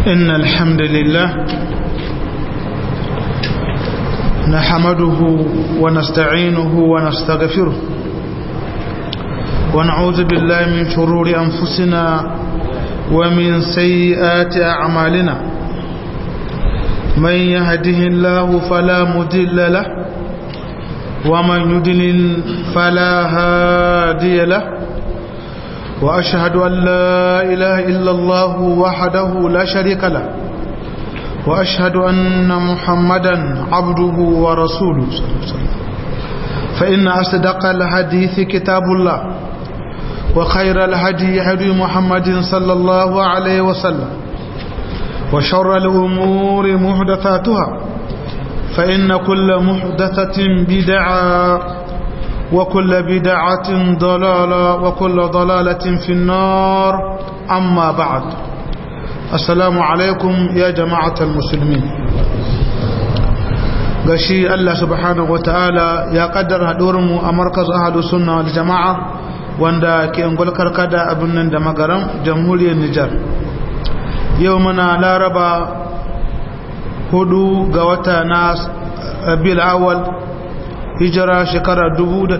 إن الحمد لله نحمده ونستعينه ونستغفره ونعوذ بالله من شرور أنفسنا ومن سيئات أعمالنا من يهده الله فلا مدل له ومن يدلل فلا هادي له وأشهد أن لا إله إلا الله وحده لا شريك له وأشهد أن محمدا عبده ورسوله صلى الله عليه وسلم فإن أصدق الحديث كتاب الله وخير الهدي هدي محمد صلى الله عليه وسلم وشر الأمور محدثاتها فإن كل محدثة بدعة وكل بدعة ضلالة وكل ضلالة في النار أما بعد السلام عليكم يا جماعة المسلمين gashi Allah subhanahu wa ta'ala ya kaddara haɗurinmu a markaz ahadu sunna wal jama'a wanda ke ungul karkada abin nan da magaram jamhuriyar Nijar yau muna laraba hudu ga wata na rabiul awwal hijira shekara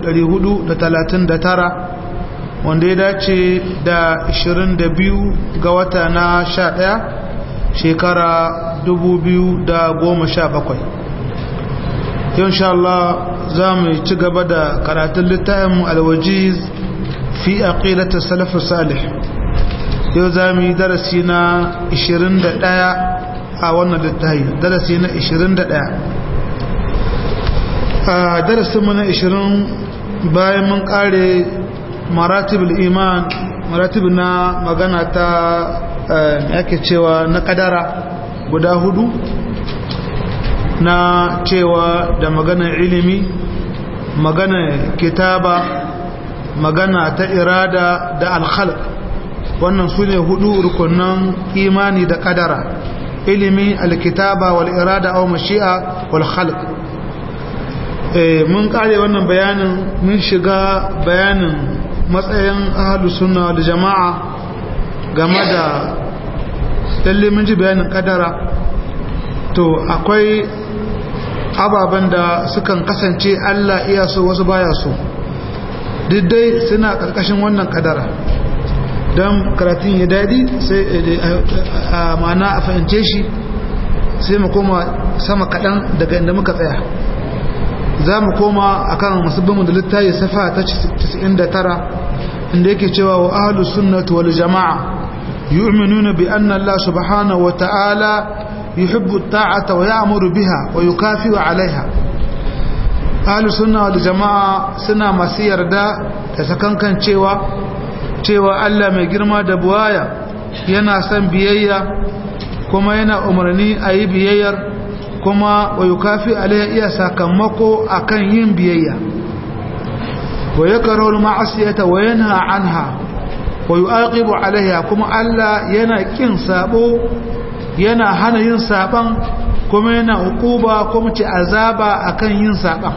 439 wanda ya dace da 22 ga wata na 11 shekara 2017 yau sha Allah za mu ci gaba da karatun littafin alwajiz fi aqidatu salafus salih yau za mu yi darasi na 21 a wannan littafi darasi na 21 a darasinmu na 20 bayan mun kare maratibul iman maratib na magana ta yake cewa na kadara guda hudu na cewa da maganar ilimi maganar kitaba magana ta irada da alkhalq wannan su ne hudu rukunan imani da kadara ilimi alkitaba wal irada aw mashi'a wal khalq mun kare wannan bayanin mun shiga bayanin matsayin ahlus sunna wal jama'a game da lalle mun ji bayanin kadara to akwai ababen da sukan kasance Allah iya so wasu baya so dai suna karkashin wannan kadara don karatun ya daɗi sai a mana a fahimce shi sai mu koma sama kaɗan daga inda muka tsaya za mu koma a kan musabbinmu da littayi safa ta 99 inda yake cewa wa ahalu sunnatu wal jama'a yu'minuna bi anna Allah subhanahu wa ta'ala yuhibbu ta'ata wa ya'muru biha wa yukafi'u 'alayha ahalu sunna wal jama'a suna masu yarda da sakankan cewa cewa Allah mai girma da buwaya yana son biyayya kuma yana umarni a yi biyayyar kuma wa yukafi alaiha iya sakamako akan yin biyayya wa yakrahu ma'asiyata wa yanha anha wa yu'aqibu alaiha kuma Allah yana kin sabo yana hana yin saban kuma yana hukuba kuma ci azaba akan yin saban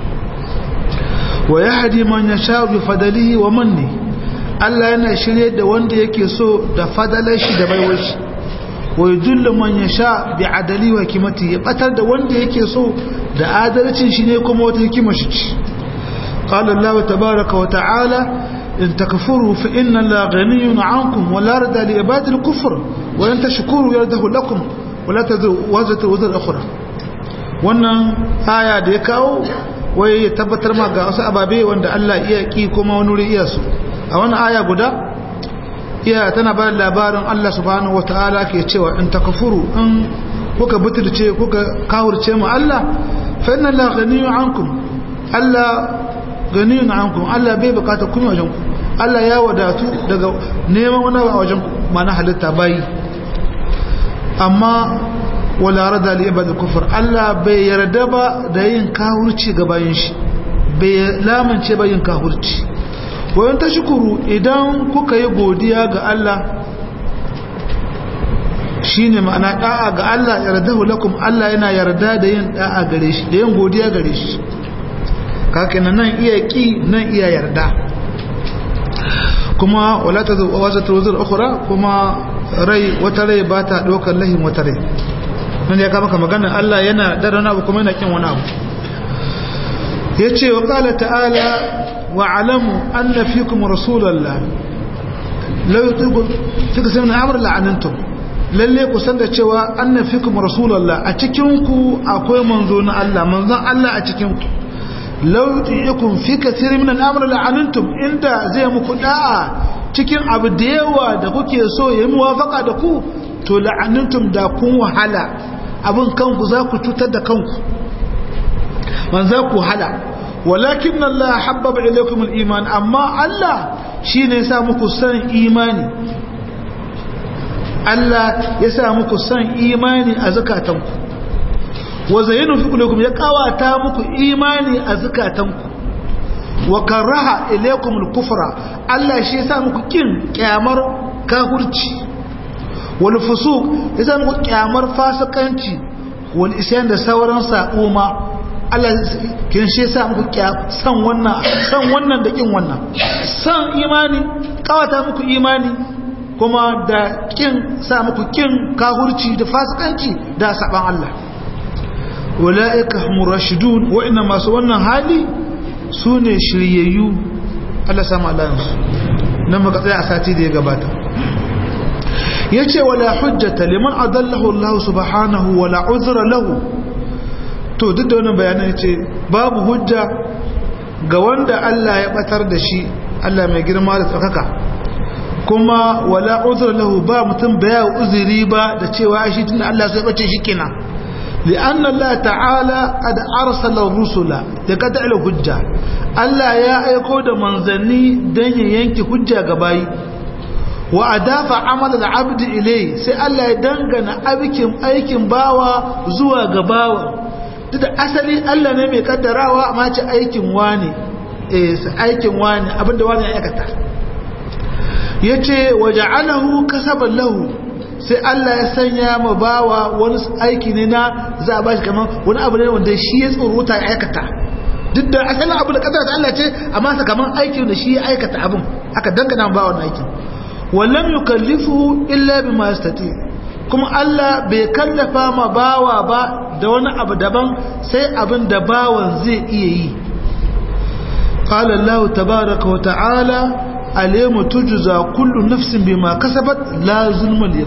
wa yahdi man yasha bi fadlihi wa manni Allah yana shirye da wanda yake so da fadalar shi da baiwar shi wa yudullu man yasha bi adali wa hikmati ya batar da wanda yake so da adalcin shi ne kuma wata hikima shi ci qala Allah tabaaraka wa ta'ala in takfuru fa inna la ghaniyun 'ankum wa la yarda li ibadi al-kufr wa in tashkuru yardahu lakum wa la tadru wazatu wazar ukhra wannan aya da ya kawo wai ya tabbatar ma ga wasu ababe wanda Allah iya ki kuma wani wuri iya su a wannan aya guda iya tana ba labarin Allah subhanahu wataala ke cewa in takfuru in kuka butulce kuka kawurce mu Allah fa inna la ghaniyun ankum Allah ganiyun ankum Allah bai bukata kuma wajen ku Allah ya wadatu daga neman wani a wajen ku mana halitta bayi amma wala rada li ibad kufur Allah bai yarda ba da yin kawurci ga bayin shi bai lamunce ba yin kawurci wayan ta shukuru idan kuka yi godiya ga Allah shine ma'ana da'a ga Allah yardahu lakum Allah yana yarda da yin da'a gare shi da yin godiya gare shi kake nan iya ki nan iya yarda kuma wala ta wazata wazar ukhra kuma rai wata rai ba ta ɗaukar lahin wata rai nan ya kama maganar Allah yana da wani abu kuma yana kin wani abu ya ce wa ƙala ta'ala wa alamu an na fi kuma rasulallah lauyi suka sai na amur la'anantum lalle ku san da cewa an na fi kuma rasulallah a cikinku akwai manzo na Allah manzon Allah a cikinku lauyi ikun fi kasiri min al'amur la'anantum inda zai muku da'a cikin abu da yawa da kuke so ya yi muwafaka da ku to la'anantum da kun wahala abin kanku za ku cutar da kanku man za ku hala walakin Allah habbaba ilaykum al-iman amma Allah shine ya sa muku san imani Allah ya sa muku san imani a zakatanku wa zayyinu fi qulubikum ya kawata muku imani a zakatanku wa karaha ilaykum al-kufra Allah shi ya sa muku kin kyamar kafirci wal fusuq ya sa muku kyamar fasikanci wal isyan da sauran sa'o ma Allah kin shi yasa muku san wannan san wannan da kin wannan san imani kawata muku imani kuma da kin sa muku kin kahurci da fasikanci da saban Allah ulaika humur rashidun wa inna masu wannan hali sune shiryayyu Allah sama Allah nan muka tsaya a sati da ya gabata yace wala hujjata liman adallahu Allah subhanahu wala uzra lahu to duk da wannan bayanan ce babu hujja ga wanda Allah ya batar da shi Allah mai girma da tsakaka kuma wala uzur lahu ba mutum baya uzuri ba da cewa shi tunda Allah sai bace shi kenan li'anna Allah ta'ala qad arsala rusula da kada ila hujja Allah ya aiko da manzanni dan ya yanke hujja ga bayi wa adafa amal al-abd ilay sai Allah ya dangana aikin aikin bawa zuwa ga bawa duk da asali Allah ne mai kaddarawa amma ce aikin wani eh aikin wani abinda wani ya aikata yace waja'alahu kasaban lahu sai Allah ya sanya ma bawa wani aiki ne na za a bashi kamar wani abu ne wanda shi ya tsoruta ya aikata duk da asalin abu da kaddara Allah ce amma sa kamar aikin da shi ya aikata abin aka dangana bawa wannan aikin wallam yukallifu illa bima yastati kuma Allah bai kallafa ma bawa ba da wani abu daban sai abin da bawan zai iya yi qala Allah tabaaraka wa ta'ala alayhi tujza kullu nafsin bima kasabat la zulma al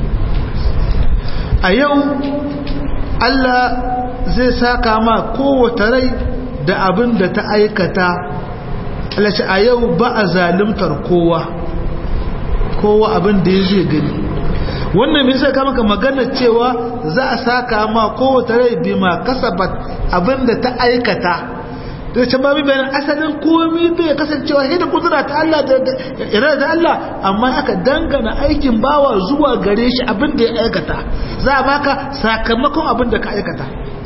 a yau Allah zai saka ma kowace rai da abin da ta aikata Allah ce a yau ba a zalimtar kowa kowa abin da ya zai gani wannan mai sai maka magana cewa za a saka ma kowace rai bima kasabat abinda ta aikata da ce babu bayan asalin komi bai kasancewa sai da kudura ta Allah da irar da Allah amma aka dangana aikin bawa zuwa gare shi abinda ya aikata za a baka sakamakon abinda ka aikata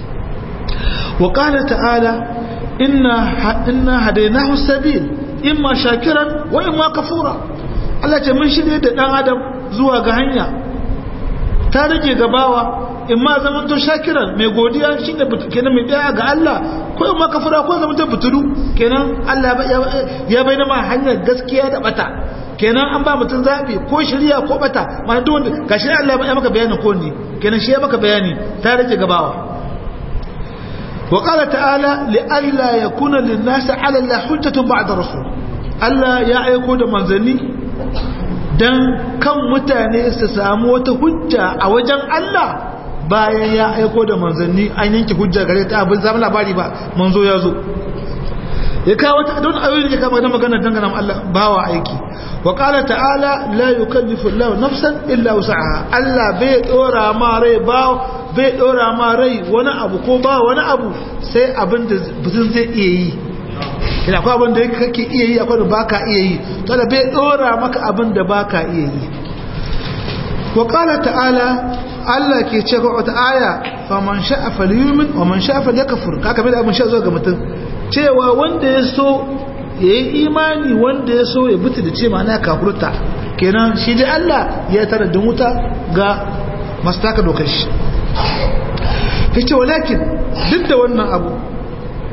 wa qala ta'ala inna inna hadaynahu sabil imma shakiran wa imma kafura Allah ce mun shirye da dan adam zuwa ga hanya ta rage gabawa in ma zaman to shakiran mai godiya shine kenan mai daya ga Allah ko in ma kafara ko zaman to butulu kenan Allah ya bayyana ma hanyar gaskiya da bata kenan an ba mutum zabi ko shirya ko bata ma duk wanda gashi Allah ya maka bayani ko ne kenan shi ya maka bayani ta rage gabawa wa qala ta'ala li alla yakuna lin-nasi 'ala Allah hujjatun ba'da rasul Allah ya aiko da manzanni don kan mutane su samu wata hujja a wajen Allah bayan ya aiko da manzanni an yanke hujja gare ta abin zama labari ba manzo ya zo ya kawo ta don ayoyin ya kama da magana dangana Allah bawa aiki wa qala ta'ala la yukallifu Allah nafsan illa wus'aha Allah bai dora ma rai ba bai dora ma rai wani abu ko ba wani abu sai abin da mutum zai iya yi ina akwai abin da kake iya yi akwai da baka iya yi to da bai dora maka abin da baka iya yi wa qala ta'ala Allah ke ce ga wata aya faman sha'a falyumin wa man sha'a falyakfur kaka bai da abin sha zo ga mutum cewa wanda ya so yayi imani wanda ya so ya butu da ce ma'ana kafurta kenan shi dai Allah ya tara da wuta ga masu taka dokar shi yace walakin duk da wannan abu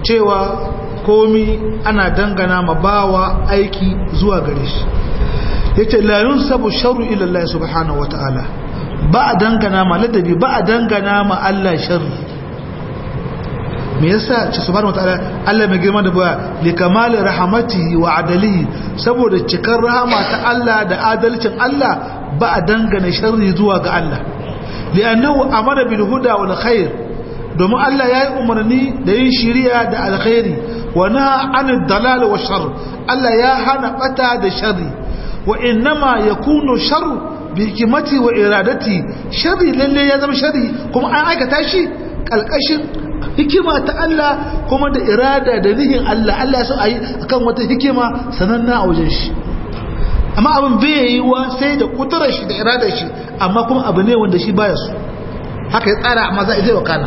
cewa komi ana dangana ma bawa aiki zuwa gare shi yace la yunsabu sharru ila Allah subhanahu wataala ba a dangana ma ladabi ba a dangana ma Allah sharri me yasa ce subhanahu wataala Allah mai girma da ba li kamali rahmatihi wa adalihi saboda cikar rahama ta Allah da adalcin Allah ba a dangana sharri zuwa ga Allah li'annahu amara bil huda wal khair domin Allah yayi umarni da yin shiriya da alkhairi wa naha anid dalal wa shar Allah ya hana bata da sharri wa innama yakunu sharru bi hikmati wa iradati sharri lalle ya zama sharri kuma an aikata shi kalkashin hikima ta Allah kuma da irada da nihin Allah Allah ya so ayi akan wata hikima sananna a wajen shi amma abin bai yi wa sai da kudurar shi da iradar shi amma kuma abu ne wanda shi baya so haka ya tsara amma za a zai wakana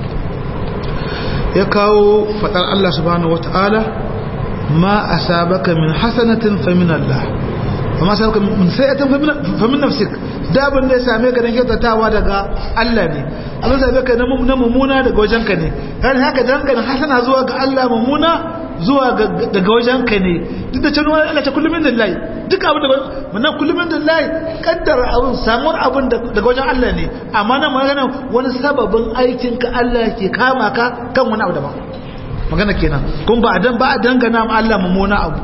ya kawo fadar Allah subhanahu wataala ma asabaka min hasanatin fa min Allah amma asabaka min sayi'atin fa min nafsik da abin da ya same ka dan kyautatawa daga Allah ne abin da same ka na mummuna daga wajenka ne kan haka dangane hasana zuwa ga Allah mummuna zuwa daga wajenka ne duk da cewa Allah ta kullum min lillahi duk abin da mun kullum min lillahi kaddara abin samuwar abin daga wajen Allah ne amma nan magana wani sababin aikin ka Allah ke kama ka kan wani abu daban magana kenan kun ba dan ba dangana ma Allah mummuna abu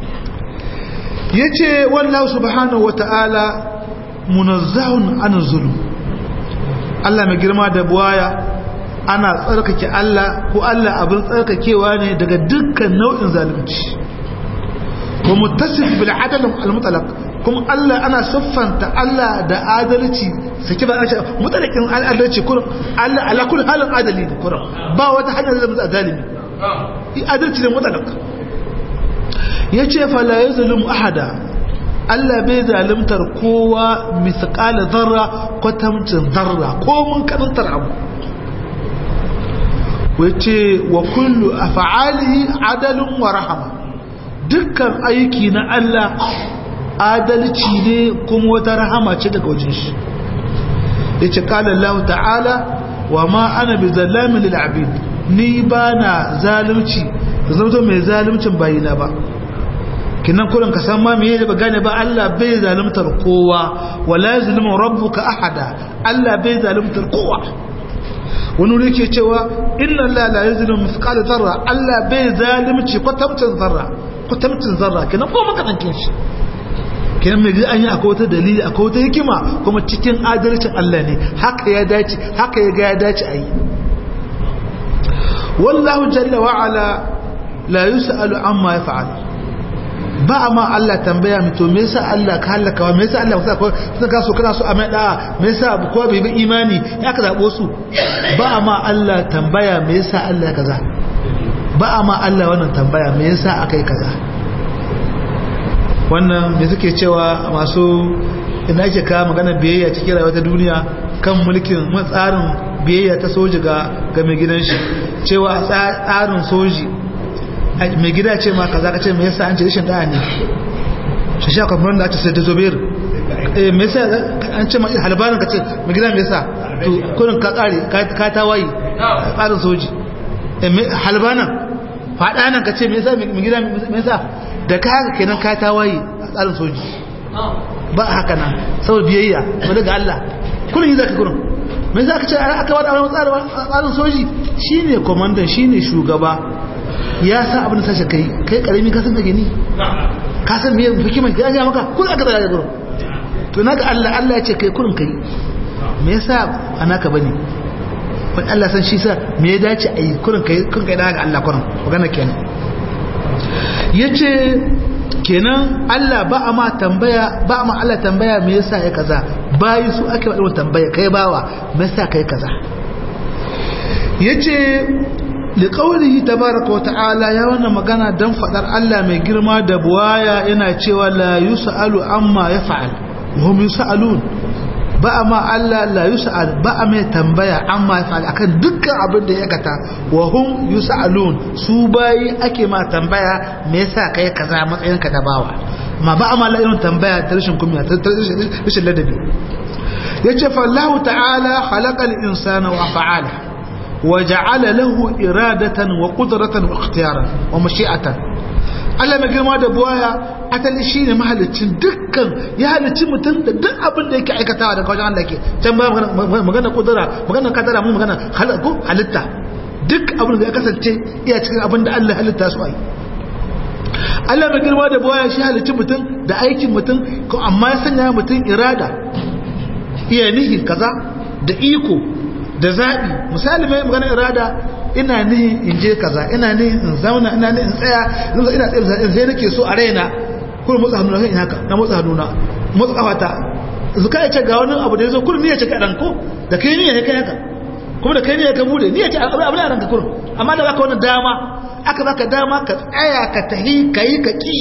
yace wallahu subhanahu wataala munazzahun an zulm Allah mai girma da buwaya ana tsarkake Allah ko Allah abin tsarkakewa ne daga dukkan nau'in zalunci ko muttasif bil adl al mutlaq kuma Allah ana siffanta Allah da adalci saki ba a ce mutlaqin adalci kurum Allah ala kulli halin adali ne kurum ba wata hanya da zama zalimi adalci ne mutlaq yace fa la yuzlim ahada Allah bai zalimtar kowa misqala zarra kwatamcin zarra ko mun karantar abu wace wa kullu af'alihi adalun wa rahama dukkan aiki na Allah adalci ne kuma wata rahama ce daga wajen shi yace qala Allah ta'ala wa ma ana bi zallamin lil abid ni bana zalunci zama mai zaluncin bayina ba kinan kullun ka san ma me yake ba gane ba Allah bai zaluntar kowa wala yazlimu rabbuka ahada Allah bai zaluntar kowa wani wuri ke cewa inna Allah la yazlimu mithqala zarra Allah bai zalimci kwatamcin zarra kwatamcin zarra kenan ko makarantin shi kenan mai an yi akwai wata dalili akwai wata hikima kuma cikin adalcin Allah ne haka ya dace haka ya ga ya dace a yi wallahu jalla wa ala la yus'alu amma yaf'al ba ma Allah tambaya mu to me yasa Allah ka halaka wa me yasa Allah ka ko sun ka so kana so a mai da me yasa ko bai bi imani ya ka zabo su ba ma Allah tambaya me yasa Allah kaza ba ma Allah wannan tambaya me yasa akai kaza wannan me suke cewa masu ina ake ka magana biyayya cikin rayuwar ta duniya kan mulkin tsarin biyayya ta soji ga ga mai gidan shi cewa tsarin soji mai gida ce ma kaza ka ce me yasa an ce rashin da'a ne shi sha kwamfan da ake sai da zobir eh me yasa an ce ma halbanin ka ce mai gida me yasa to kurin ka kare ka ta wayi tsarin soji halbanin faɗa nan ka ce me yasa mai gida me yasa da ka haka kenan ka ta wayi a tsarin soji ba haka nan saboda biyayya ba daga Allah kurin yi zaka kurin me yasa ka ce aka wada wani tsarin soji shine komandan shine shugaba ya sa abin da sashi kai kai karami ka san da gini ka san me hikimar ya ga maka kun aka daga gurin to naga Allah Allah ya ce kai kurin kai me yasa anaka bane wani Allah san shi sa me ya dace a yi kurin kai kun kai daga Allah kurin magana kenan yace kenan Allah ba a ma tambaya ba a ma Allah tambaya me yasa ya kaza bayi su ake ba tambaya kai bawa me yasa kai kaza yace liƙaunihi tabaraka wa ta'ala ya wannan magana don faɗar Allah mai girma da buwaya yana cewa la yus'alu amma ya fa'al hum yus'alun ba a ma Allah la yus'al ba a mai tambaya amma ya fa'al akan dukkan abin da ya kata wa hum yus'alun su bayi ake ma tambaya me yasa kai kaza matsayin ka da bawa ma ba a ma la irin tambaya ta rashin kumiya ta rashin ladabi yace fa Allah ta'ala khalaqal insana wa fa'ala وجعل له إرادة وقدرة واختيارا ومشيئة Allah mai girma da buwaya asali shine mahalicin dukkan ya halicci mutum da duk abin da yake aikatawa daga wajen Allah ke can ba magana kudura magana kadara mu magana halitta duk abin da ya kasance iya cikin abin da Allah halitta su ai Allah mai girma da buwaya shi halicci mutum da aikin mutum ko amma ya sanya mutum irada iya nihin kaza da iko da zaɓi misali mai magana irada ina nihin in je kaza ina nihin in zauna ina nihin in tsaya ina tsaye sai nake so a raina kuma motsa hannuna sai in haka na motsa hannuna motsa kafata zuka ya ce ga wani abu da ya zo kurin ni ya ce kaɗan ko da kai ni ya kai haka kuma da kai ni ya ka bude ni ya ce abu da ranka kurin amma da baka wani dama aka baka dama ka tsaya ka tahi ka yi ka ki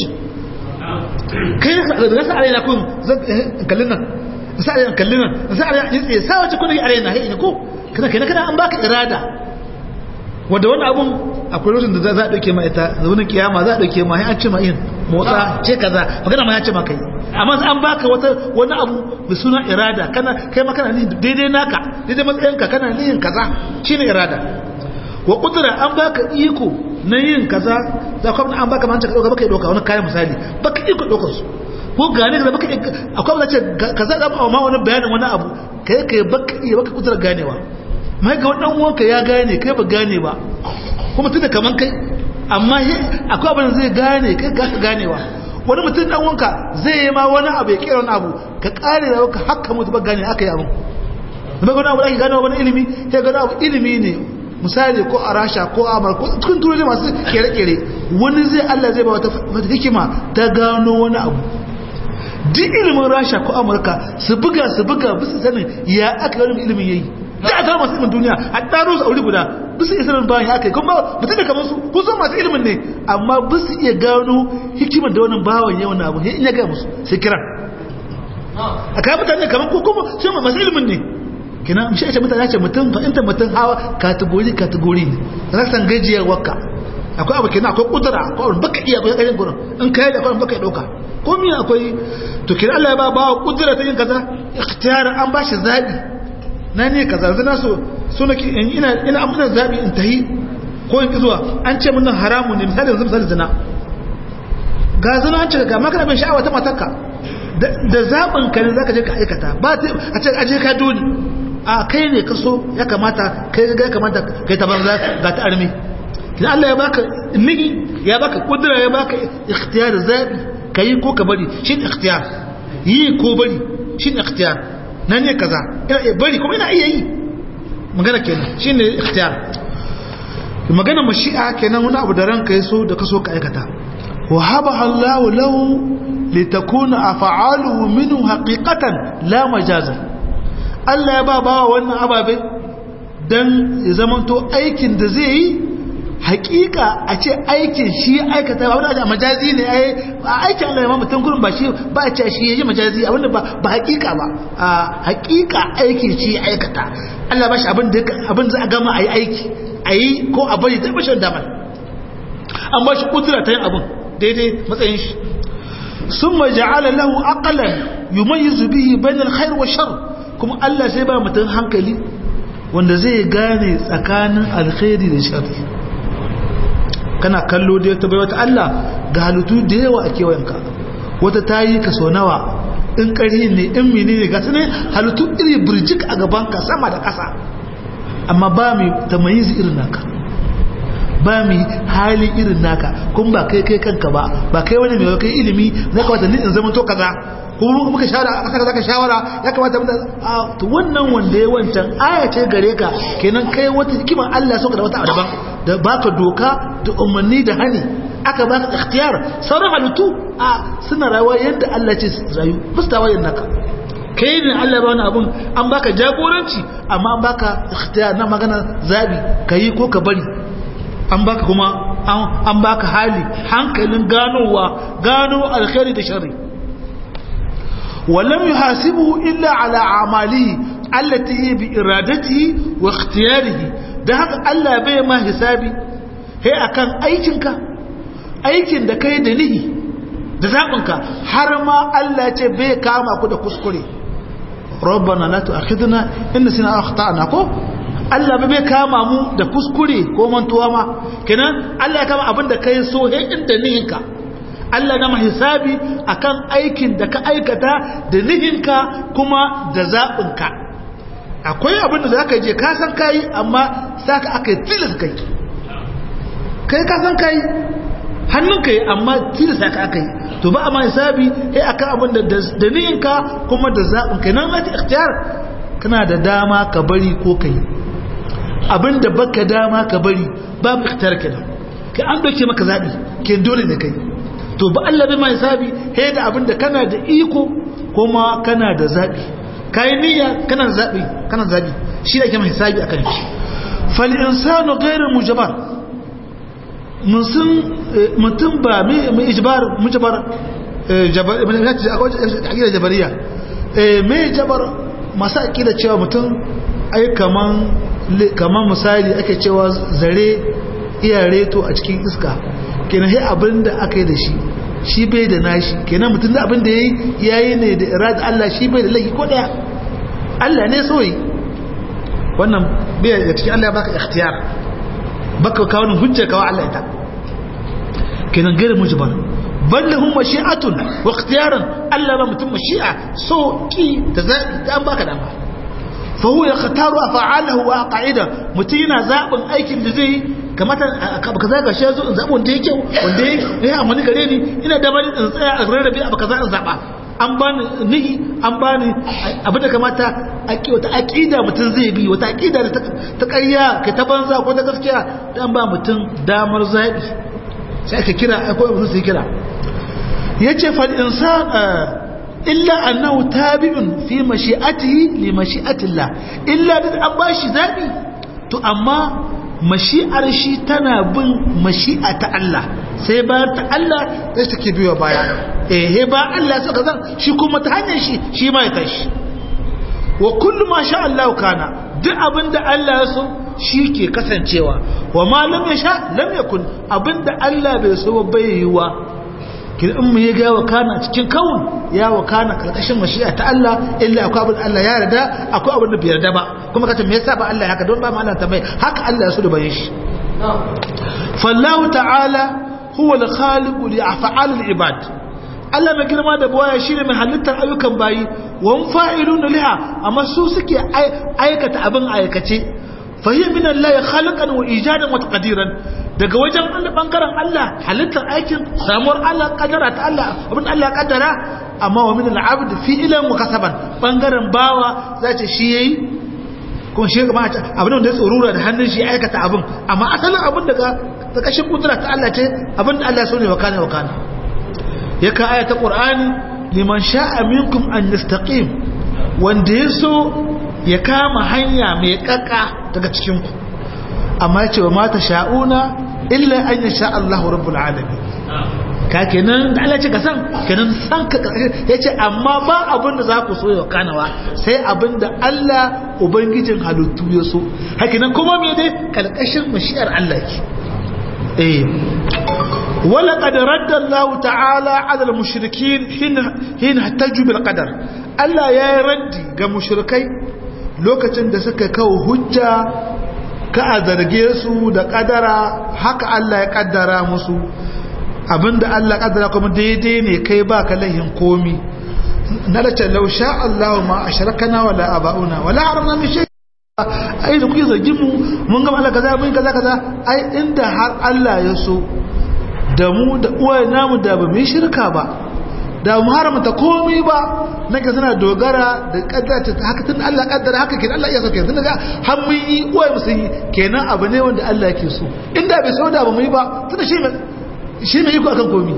kai da nasa arena kun kallin nan nasa arena kallin nan nasa arena ni tsaye sa wace kuna yi arena hai ne ko kana kai kana an baka irada wanda wani abun akwai lokacin da za a dauke ma ita zuwa kiyama za a dauke ma an ce ma yin motsa ce kaza magana ma ya ce ma kai amma an baka wata wani abu mai suna irada kana kai ma kana ni daidai naka daidai matsayinka kana ni yin kaza shine irada wa kudura an baka iko na yin kaza za ka an baka manta ka dauka baka dauka wani kayan misali baka iko daukar su ko gane da baka akwai wanda ce kaza da ma wani bayanin wani abu kai kai baka iya baka kudura ganewa mai ga wannan uwanka ya gane kai ba gane ba kuma tunda kaman kai amma akwai abin zai gane kai ga ka ganewa wani mutum dan wanka zai yi ma wani abu ya kera wani abu ka kare da ka haka mutu ba gane aka yi abu da bai wani abu da ake gane wani ilimi sai gane abu ilimi ne misali ko a rasha ko a amurka ko cikin turai masu kere-kere wani zai allah zai ba wata hikima ta gano wani abu duk ilimin rasha ko amurka su buga su buga bisu sanin ya aka wani ilimin yayi da a zama masu ilimin duniya a ɗaro su a wuri guda bisu isa nan bayan ya aka yi kuma mutum da kamar su ko so masu ilimin ne amma bisu iya gano hikimar da wani bawan yawan abu in ya gaya musu sai kiran a kayan mutane kamar ko kuma shi masu ilimin ne kina shi ce mutane ce mutum fahimta mutum hawa kategori kategori ne rasan gajiyar wakka akwai abu kina akwai kudura akwai abu baka iya akwai ƙarin gurin in kai da akwai baka ɗauka ko mi akwai to kina Allah ya ba bawa kudura ta yin kaza ikhtiyar an ba shi zabi na ne kaza zana so so nake ina ina amfana zabi in tahi ko in zuwa an ce mun haramu ne misali yanzu misali zina ga zina an ce ga maka bin sha'awa ta matarka da zaɓin ka ne zaka je ka aikata ba a ce aje ka dole a kai ne kaso ya kamata kai ga ya kamata kai ta banza ga ta armi idan Allah ya baka nigi ya baka kudura ya baka ikhtiyar zabi kai ko ka bari shi ikhtiyar yi ko bari shi ikhtiyar nan ne kaza ina iya bari kuma ina iya yi magana kenan shine ikhtiyar magana mashi'a kenan wani abu da ranka yaso da kaso ka aikata wa haba Allahu lahu litakuna af'aluhu minhu haqiqatan la majazan Allah ya ba bawa wannan ababe dan ya zamanto aikin da zai yi hakika a ce aikin shi aikata ba wanda majazi ne ai aikin Allah ya ma mutum gurin ba shi ba a ce shi yayi majazi abinda ba ba hakika ba a hakika aikin shi aikata Allah ba shi abin da abin za a gama ayi aiki ayi ko a bari da bashin damar an ba shi kudura ta yin abin daidai matsayin shi ثم جعل له عقلا يميز به بين الخير والشر kuma Allah sai ba mutum hankali wanda zai gane tsakanin alkhairi da sharri kana kallo da ta bai wata Allah ga halittu da yawa a kewayenka wata tayi ka so nawa in ƙari ne in mini ne gasu ne halittu iri birjik a gabanka sama da ƙasa amma ba mai tamayizi irin naka ba mu hali irin naka kun ba kai kai kanka ba ba kai wani mai kai ilimi na kamata ni in zama to kaza kuma muka shawara aka zaka shawara ya kamata mu a to wannan wanda ya wancan aya ce gare ka kenan kai wata hikimar Allah soka da wata daban da baka doka da umarni da hani aka baka ikhtiyar sauran halittu a suna rayuwa yadda Allah ce rayu mustawa yin naka kai ne Allah ba wani abun an baka jagoranci amma an baka ikhtiyar na magana zabi kai ko ka bari an baka kuma an baka hali hankalin ganowa gano alkhairi da sharri ولم يحاسبه إلا على أعماله التي هي بإرادته واختياره ده haka Allah bai ma hisabi he akan aikinka aikin da kai da nihi da zabinka har ma Allah ce bai kama ku da kuskure rabbana la tu'akhidna in nasina akhtana ko Allah bai kama mu da kuskure ko mantuwa ma kenan Allah ya kama abin da kai so he inda nihinka Allah na hisabi akan aikin da ka aikata da nihinka kuma da zaɓinka akwai abin da za ka je ka san kayi amma sa ka aka yi tilis kai kai ka san kayi hannunka yi amma tilis ka aka yi to ba a ma hisabi ya akan abin da da nihinka kuma da zaɓinka nan ake ikhtiyar kana da dama ka bari ko ka yi abin da baka dama ka bari babu ikhtiyar kenan ka an doke maka zaɓi ke dole ne kai to ba Allah bai ma hisabi he da abin da kana da iko kuma kana da zaɓi kayi niyya kana da zaɓi kana da zaɓi shi da ke ma hisabi akan shi fal insanu ghairu mujabar mutum ba mai ijbar mujabar jabar akida jabariya mai jabar masu akida cewa mutum ai kaman kaman misali ake cewa zare iya reto a cikin iska kenan sai abin da aka yi da shi shi bai da nashi kenan mutum da abin da ya yi ya yi ne da irada Allah shi bai da laifi ko daya Allah ne soyi wannan bai da cikin Allah ya baka ikhtiyar baka kawo ni hujja kawo Allah ita kenan gairu mujbar bal lahum mashi'atun wa ikhtiyaran Allah ba mutum mashi'a so ki da zabi da an baka dama fa huwa yakhtaru af'alahu wa qa'ida mutum yana zabin aikin da zai kamata ka zaga shi zo in zabi wanda yake wanda yake amfani gare ni ina da bani in tsaya a rarrabe abu kaza in zaba an bani nihi an bani abin da kamata wata aqida mutum zai bi wata aqida da ta ƙarya ka ta banza ko ta gaskiya dan ba mutum damar zabi sai aka kira akwai mutum sai kira yace fal insan illa annahu tabi'un fi mashi'atihi li mashi'atillah illa da an bashi zabi to amma mashi'ar shi tana bin mashi'a ta Allah sai bayan ta Allah sai take biyo baya eh ba Allah suka zan shi kuma ta hanyar shi shi ma ya tashi wa kullu ma sha Allah kana duk abinda Allah ya so shi ke kasancewa wa ma lam yasha lam yakun abinda Allah bai so bai yiwa kin in mu ya ga wa kana cikin kawun ya wa kana karkashin mashi'a ta Allah illa akwai abin Allah ya yarda akwai abin da bai yarda ba kuma kace me yasa ba Allah haka don ba mu Allah tambaye haka Allah ya so da bayin shi fallahu ta'ala huwa al-khaliq li af'al al-ibad Allah mai girma da buwaya shine mai halittar ayyukan bayi wa fa'ilun liha amma su suke aikata abin aikace fahiyya min Allah khaliqan wa ijadan wa taqdiran daga wajen Allah bangaren Allah halittar aikin samuwar Allah kadara ta Allah abin Allah kaddara amma wa min al-abd fi'lan wa kasaban bangaren bawa zace shi yayi kuma shi kuma abin da ya tsorura da hannun shi aikata abin amma asalin abin daga kashin kudura ta Allah ce abin da Allah so ne wa kana wa kana ya ka aya ta qur'ani liman sha'a minkum an yastaqim wanda ya so ya kama hanya mai kakka daga cikin ku amma ya ce wa mata sha'una illa an ya sha Allahu rabbul alamin ka kenan da Allah ce ka san kenan san ka ya ce amma ba abin da za ku so ya kanawa sai abin da Allah ubangijin halittu ya so hakinan kuma me dai kalkashin mashi'ar Allah ke eh wala qad radda Allah ta'ala 'ala al-mushrikeen hin hin hataju bil qadar Allah ya yi raddi ga mushrikai lokacin da suka kawo hujja ka a zarge su da kadara haka Allah ya kaddara musu abinda Allah kaddara kuma daidai ne kai ba ka lahin komi na da ce lau sha Allah ma a sharakana wala aba'una wala haramna min shay ai da kuke zargin mu mun ga Allah kaza mun kaza kaza ai inda har Allah ya so da mu da uwaye namu da ba mu shirka ba da mu haramta komai ba nake suna dogara da kaddara ta haka tun Allah kaddara haka kenan Allah ya so kenan ga har mun yi uwaye mu sun yi kenan abu ne wanda Allah yake so inda bai so da ba mu yi ba tunda shi shi ne iko akan komi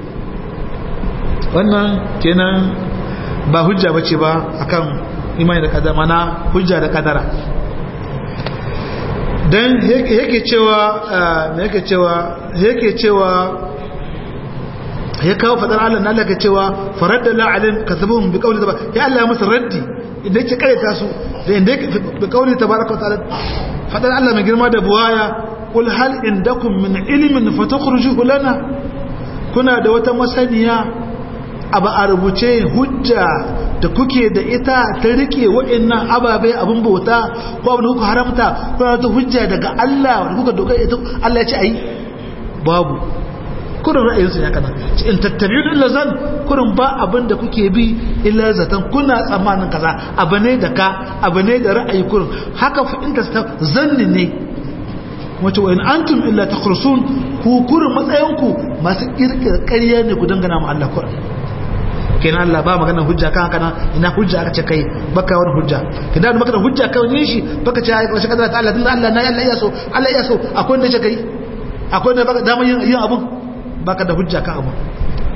wannan kenan ba hujja bace ba akan imani da kadara mana hujja da kadara dan yake cewa yake cewa yake cewa ya kawo fadar Allah na Allah ka cewa faradda la alim kasabuhum bi qawli tabaraka ya Allah musu raddi idan yake kareta su da inda yake bi qawli tabaraka ta'ala fadar Allah mai girma da buwaya kul hal indakum min ilmin fatakhrujuhu lana kuna da wata masaniya abu a rubuce hujja da kuke da ita ta rike waɗannan ababe abin bauta ko abin da kuka haramta kuna da hujja daga Allah da kuka dogara ita Allah ya ce ayi babu kurin ra'ayinsu ya kana in tattabi'u illa zan kurin ba abin da kuke bi illa zatan kuna tsammanin kaza abu ne da ka abu ne da ra'ayi kurin haka fa in ta zanni ne wace wa in antum illa takhrusun ku kurin matsayinku masu kirkira ƙarya ne ku dangana mu Allah kurin kenan Allah ba magana hujja kan haka ina hujja aka ce kai baka wani hujja kenan da magana hujja kan yin shi baka ce ai kashi kadara ta Allah tunda Allah na Allah ya so Allah ya so akwai wanda ce kai akwai wanda baka damar yin yin abun baka da hujja kan abun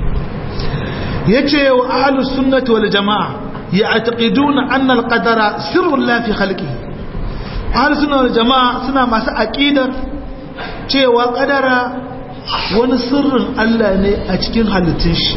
yace wa ahlus sunnati wal jamaa ya'taqiduna anna al qadara sirrun la fi khalqihi ahlus sunnati wal jamaa suna masu aqidar cewa kadara wani sirrin Allah ne a cikin halittun shi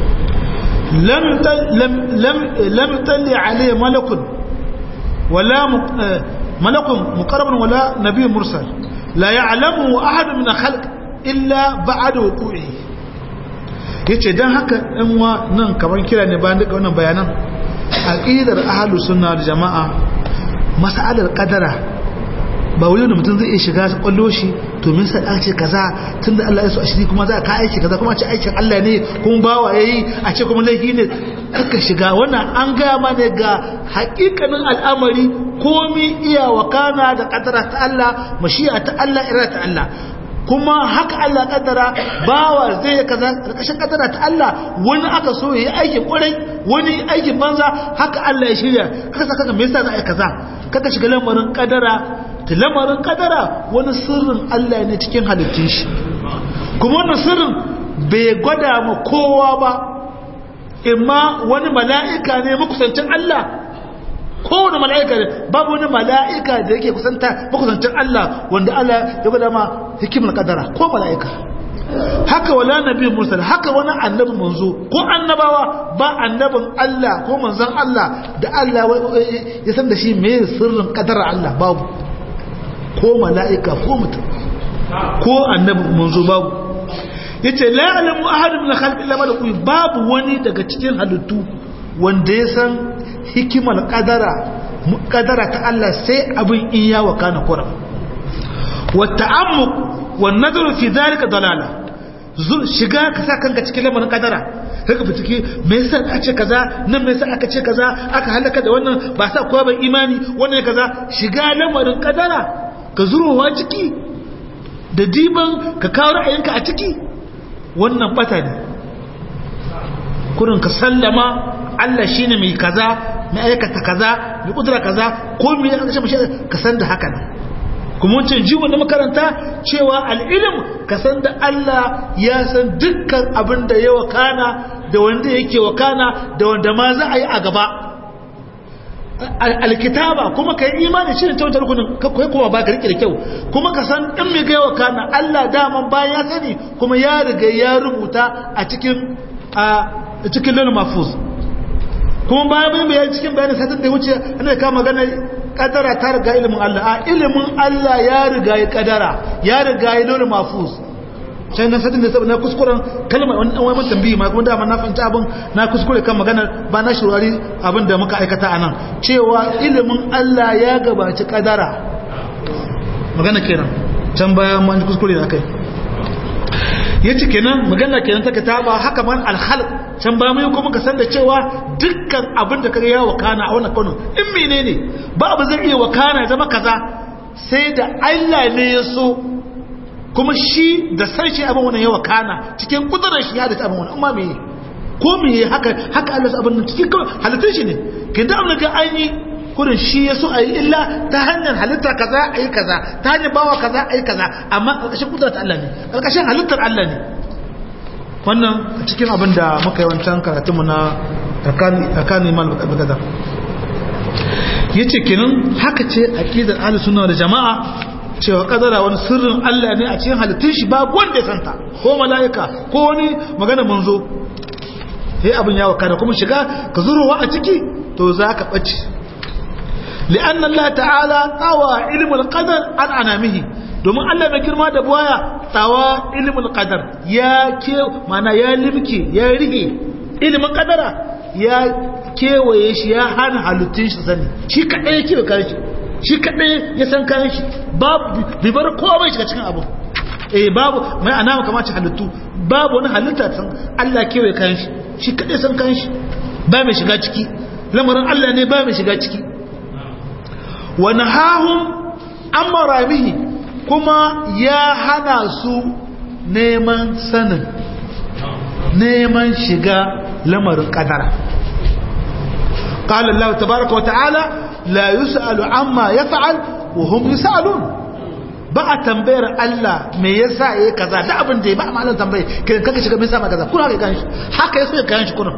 لم لم لم لم يطلع عليه ملك ولا ملك مقرب ولا نبي مرسل لا يعلمه احد من الخلق الا بعد وقوعه yace dan haka ɗan wa nan kamar kira ne bayan duka wannan bayanan aqidar ahlus sunna wal jamaa mas'alar qadara ba wani da mutum zai iya shiga su kwallo shi to min sa ce kaza tunda Allah ya so a shiri kuma za ka aiki kaza kuma ce aikin Allah ne kuma bawa yayi a ce kuma laifi ne aka shiga wannan an gaya mana ga hakikanin al'amari komi iya wakana da kadara ta Allah mashi'a ta Allah ira ta Allah kuma haka Allah kaddara bawa zai yi kaza karkashin kaddara ta Allah wani aka so yayi aikin kwarai wani aikin banza haka Allah ya shirya kaka saka me yasa za a yi kaza kaka shiga lamarin kaddara ta lamarin kadara wani sirrin Allah ne cikin halittun shi kuma wannan sirrin bai gwada ma kowa ba imma wani mala'ika ne makusancin Allah kowane mala'ika ne babu wani mala'ika da yake kusanta makusancin Allah wanda Allah ya gwada ma hikimar kadara ko mala'ika haka wala nabi mursal haka wani annabi manzo ko annabawa ba annabin Allah ko manzon Allah da Allah ya san da shi me sirrin kadara Allah babu ko mala'ika ko mutum ko annabi manzo babu yace la ya'lamu ahadun min khalqi illa malaku babu wani daga cikin halittu wanda ya san hikimar kadara kadara ta Allah sai abin in ya wakana kura wa ta'ammuq wa nadar fi dhalika dalala shiga ka sa kanka cikin lamarin kadara kaga fitike me yasa aka ce kaza nan me yasa aka ce kaza aka halaka da wannan ba sa kowa ban imani wannan kaza shiga lamarin kadara ka zurowa ciki da diban ka kawo ra'ayinka a ciki wannan bata ne kurin ka sallama Allah shine mai kaza mai aikata kaza mai kudura kaza ko mai aikata mashi ka san da haka ne kuma wancan jiwon da makaranta cewa al'ilim ka san da Allah ya san dukkan abin da ya wakana da wanda yake wakana da wanda ma za a yi a gaba alkitaba kuma ka yi imani shi ne ta wancan rukunin kai kuma ba ka rike da kyau kuma ka san in mai gaiwa kana Allah daman bayan ya sani kuma ya riga ya rubuta a cikin a cikin lal mafuz kuma bayan bayan bayan cikin bayanin satin da ya wuce ana ka magana kadara ta riga ilimin Allah a ilimin Allah ya riga ya kadara ya riga ya lal mafuz sai na satin da na kuskuren kalmar wani dan wani tambayi ma kuma dama na fahimci abin na kuskure kan maganar ba na shirwari abin da muka aikata a nan cewa ilimin Allah ya gabaci kadara magana kenan can baya man kuskure da kai yace kenan magana kenan take ta ba haka man alhal can ba mai kuma ka san da cewa dukkan abin da kaga ya wakana a wannan kanu in menene ba abu zai iya wakana zama kaza sai da Allah ne ya so kuma shi da san shi abin wannan yawa kana cikin kudurar shi ya da abin wannan amma me ko me haka haka Allah abin nan cikin halittun shi ne kin da amma ga an yi kurin shi yaso a yi illa ta hanyar halitta kaza a yi kaza ta hanyar bawa kaza a yi kaza amma ƙarƙashin kudurar Allah ne ƙarƙashin halittar Allah ne wannan cikin abin da muka yi wancan karatunmu na tsakanin iman da yace kenan haka ce aqidar ahlus sunna da jama'a cewa kadara wani sirrin Allah ne a cikin halittun shi babu wanda ya santa ko mala'ika ko wani magana manzo sai abin ya wakana kuma shiga ka zurowa a ciki to za ka ɓace li'anna Allah ta'ala tsawa ilmul qadar an anamihi domin Allah mai girma da buwaya tsawa ilmul qadar ya ke mana ya limke ya rige ilimin kadara ya kewaye shi ya hana halittun shi sani shi kaɗai ya kewa kare shi shi kaɗai ya san kayan shi bai bar kowa bai shiga cikin abu eh babu mai ana kamace halittu babu wani halitta san Allah kewaye kayan shi shi kadai san kayan shi ba mai shiga ciki lamarin Allah ne ba mai shiga ciki wa nahahum amma rabihi kuma ya hana su neman sanin neman shiga lamarin kadara قال الله تبارك وتعالى لا يسأل عما يفعل وهم يسألون ba a tambayar Allah me yasa yayi kaza da abin da ba a ma'anar tambaye kiran kaka shiga me yasa ma kaza kuna haka kan shi haka yaso ya kan shi kuna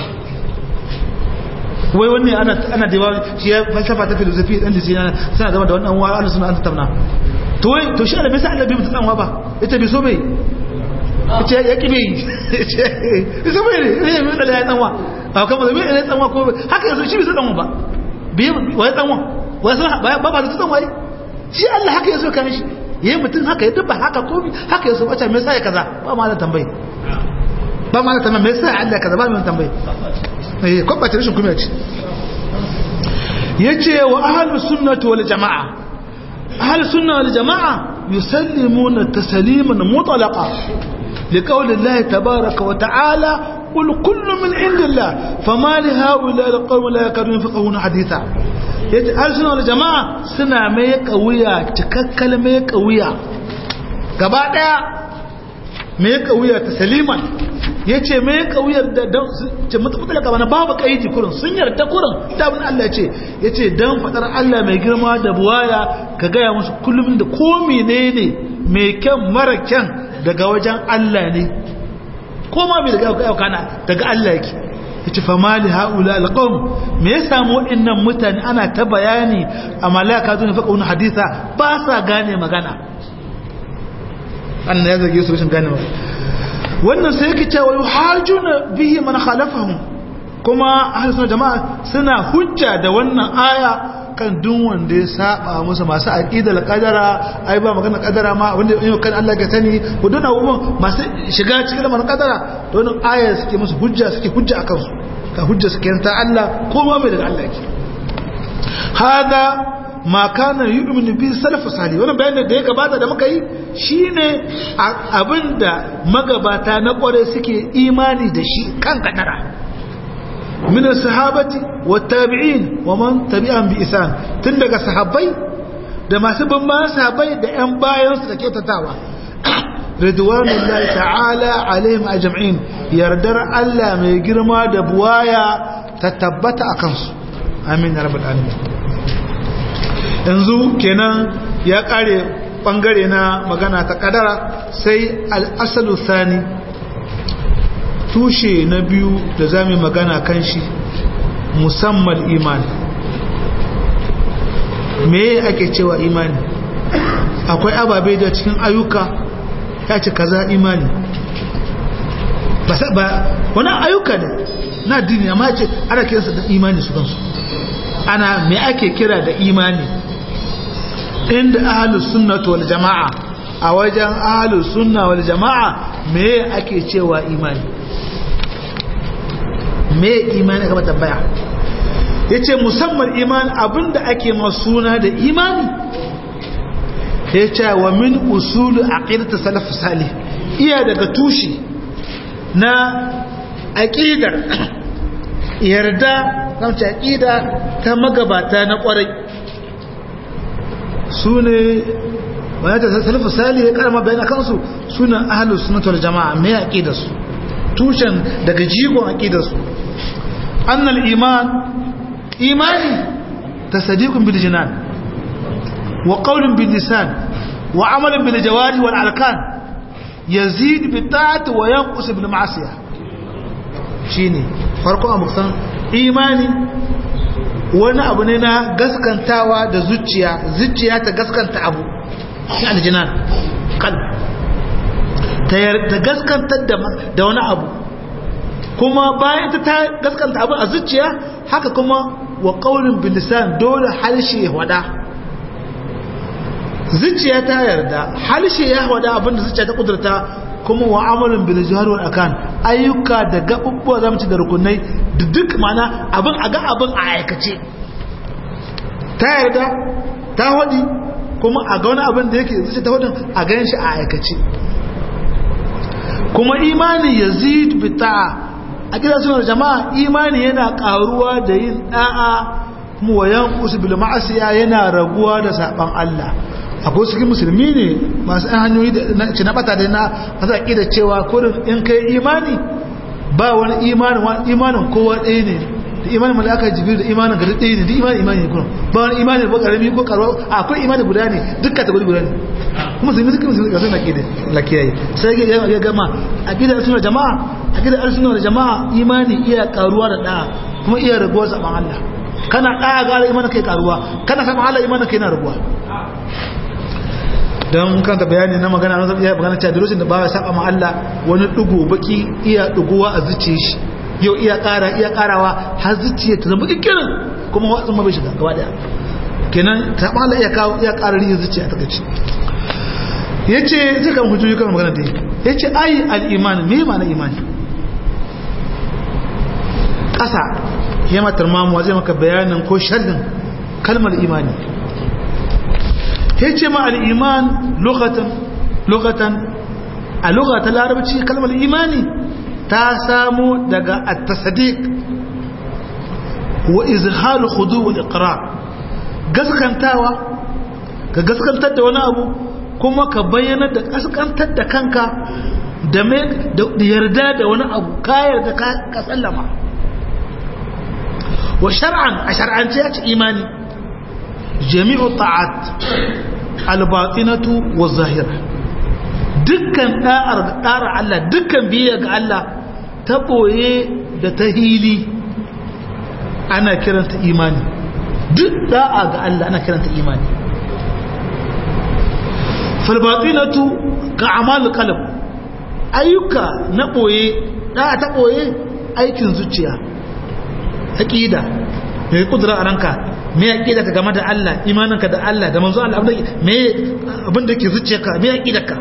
wai wanne ana ana da shi ya falsafa ta filosofi dan da sina suna gaba da wannan wa Allah suna an tattauna to wai to shi Allah bai sa Allah bai mutan wa ba ita bai so bai ce ya kibe ita bai ne ne mai da ya dan wa ba kuma da mai ne dan wa ko haka yaso shi bai dan wa ba bai wai dan wa wai ba ba da dan wai shi Allah haka ya so kan shi yayin mutum haka ya dubba haka komi haka ya so wacce me yasa ya kaza ba ma da tambayi ba ma da tambayi me yasa Allah kaza ba mu tambayi eh ko ba ta rashin kuma ce yace wa ahlus sunnati wal jamaa ahlus sunna wal jamaa yusallimuna tasliman mutlaqa لقول الله تبارك وتعالى قل كل من عند الله فما لهؤلاء القوم لا يكادون يفقهون حديثا yace arsuna wal jama'a suna mai kauya cikakkal mai kauya gaba daya mai kauya ta saliman yace mai kauyar da ce mutabala gaba na babu kaidi kurin sun yarda kurin da abin Allah yace yace dan fadar Allah mai girma da buwaya ka gaya musu kullum da ko menene mai kyan mara kyan daga wajen Allah ne ko ma mai daga kana daga Allah yake yace fa mali haula alqawm me ya samu waɗannan mutane ana ta bayani a malaka zuwa faqa wani hadisa ba sa gane magana annan ya zage su rashin gane magana wannan sai yake cewa yuhajuna bihi man khalafahum kuma ahlus jama'a suna hujja da wannan aya kan duk wanda ya saba musu masu aqidal qadara ai ba magana qadara ma wanda yau kan Allah ga sani ko dona abubuwan masu shiga cikin lamarin qadara to wannan aya suke musu hujja suke hujja akan su ka hujja suke ta Allah ko ma mai daga Allah yake hada ma kana yu'minu bi salaf salih wannan bayanin da ya gabata da muka yi shine abinda magabata na kware suke imani da shi kan kadara من الصحابة والتابعين ومن تبعهم بإحسان تندق صحابي da masu bin ma sahabbai da ƴan bayansu da kyautatawa ridwanullahi ta'ala alaihim ajma'in yardar Allah mai girma da buwaya ta tabbata a kansu amin ya rabbal alamin yanzu kenan ya kare bangare na magana ta kadara sai al-asalu thani tushe na biyu da za mu magana kan shi musamman imani me ake cewa imani akwai ababe da cikin ayyuka ya ce kaza imani ba wani ayyuka ne na dini amma ce ana kiransa da imani su kansu ana me ake kira da imani inda ahalus sunnatu wal jama'a a wajen ahalus sunna wal jama'a me ake cewa imani me imani kama tambaya ya ce musamman imani abinda ake masuna da imani ya ce wa min usulu aqidatu salaf salih iya daga tushe na aqidar yarda kamce aqida ta magabata na kwarai sune wani ta salaf salih ya karama bayan kansu sunan ahlus sunnah wal jamaa me aqidarsu tushen daga jigon aqidarsu annal iman imani tasdiqun bil jinan wa qawlun bil lisan wa amalun bil jawari wal arkan yazid bi ta'ati wa yanqus bil ma'siyah shine farko a musan imani wani abu ne na gaskantawa da zuciya zuciya ta gaskanta abu shi aljinan qalb ta gaskantar da wani abu kuma bayan ta gaskanta abu a zuciya haka kuma wa ƙaunin bilisan dole halshe ya wada zuciya ta yarda halshe ya wada abinda zuciya ta kudurta kuma wa amalin bilijihar wa akan ayyuka da gaɓuɓɓuwa zamci da rukunai da duk mana abin a ga abin a aikace ta yarda ta waɗi kuma a ga wani abin da yake zuciya ta hudun a gan shi a aikace kuma imani yazid bi ta'a a gidan sunar jama'a imani yana karuwa da yin da'a kuma wayan usu bil ma'asiya yana raguwa da saban Allah akwai su musulmi ne masu ɗan hanyoyi da ci na bata da na masu da cewa kurin in kai imani ba wani imanin wani imanin kowa ɗaya ne da imanin malaka jibril da imanin gari ɗaya ne da imanin imani ne kurin ba wani imanin ba ƙarami ko ƙarwa akwai imani guda ne duk kategori guda ne kuma musulmi suka musulmi ga suna ƙida lakiyayi sai ya gama a gidan suna jama'a a gidan arsunan jama'a imani iya karuwa da ɗaya kuma iya raguwa saman Allah kana ɗaya ga Allah imanin kai karuwa kana saman Allah imanin kai na raguwa don kanta bayani na magana na iya magana cewa lokacin da ba ya saba ma Allah wani dugo baki iya duguwa a zuciya shi yau iya ƙara iya ƙarawa har zuciya ta zama kikirin kuma watsin ma bai shiga gaba daya kenan ta Allah iya kawo iya ƙara riya zuciya ta gaci yace zai kan hujjoji kan magana da yace ai al-iman me ma'ana imani ƙasa ya matar mamuwa zai maka bayanin ko sharhin kalmar imani ya ce ma al'iman lokatan a lokatan larabci kalmar imani ta samu daga at-tasadiq wa izharu khudu wal iqrar gaskantawa ka gaskantar da wani abu kuma ka bayyana da gaskantar da kanka da yarda da wani abu ka yarda ka sallama wa shar'an a shar'ance ya ci imani jami'u ta'at albatinatu wa zahira dukkan da'ar da'ar Allah dukkan biyayya ga Allah ta boye da ta hili ana kiranta imani duk da'a ga Allah ana kiranta imani falbatinatu ka amal qalb ayyuka na boye da'a ta boye aikin zuciya aqida mai kudura a ranka me aqida ka game da Allah imaninka da Allah da manzo Allah me abin da yake zuciyarka me aqidarka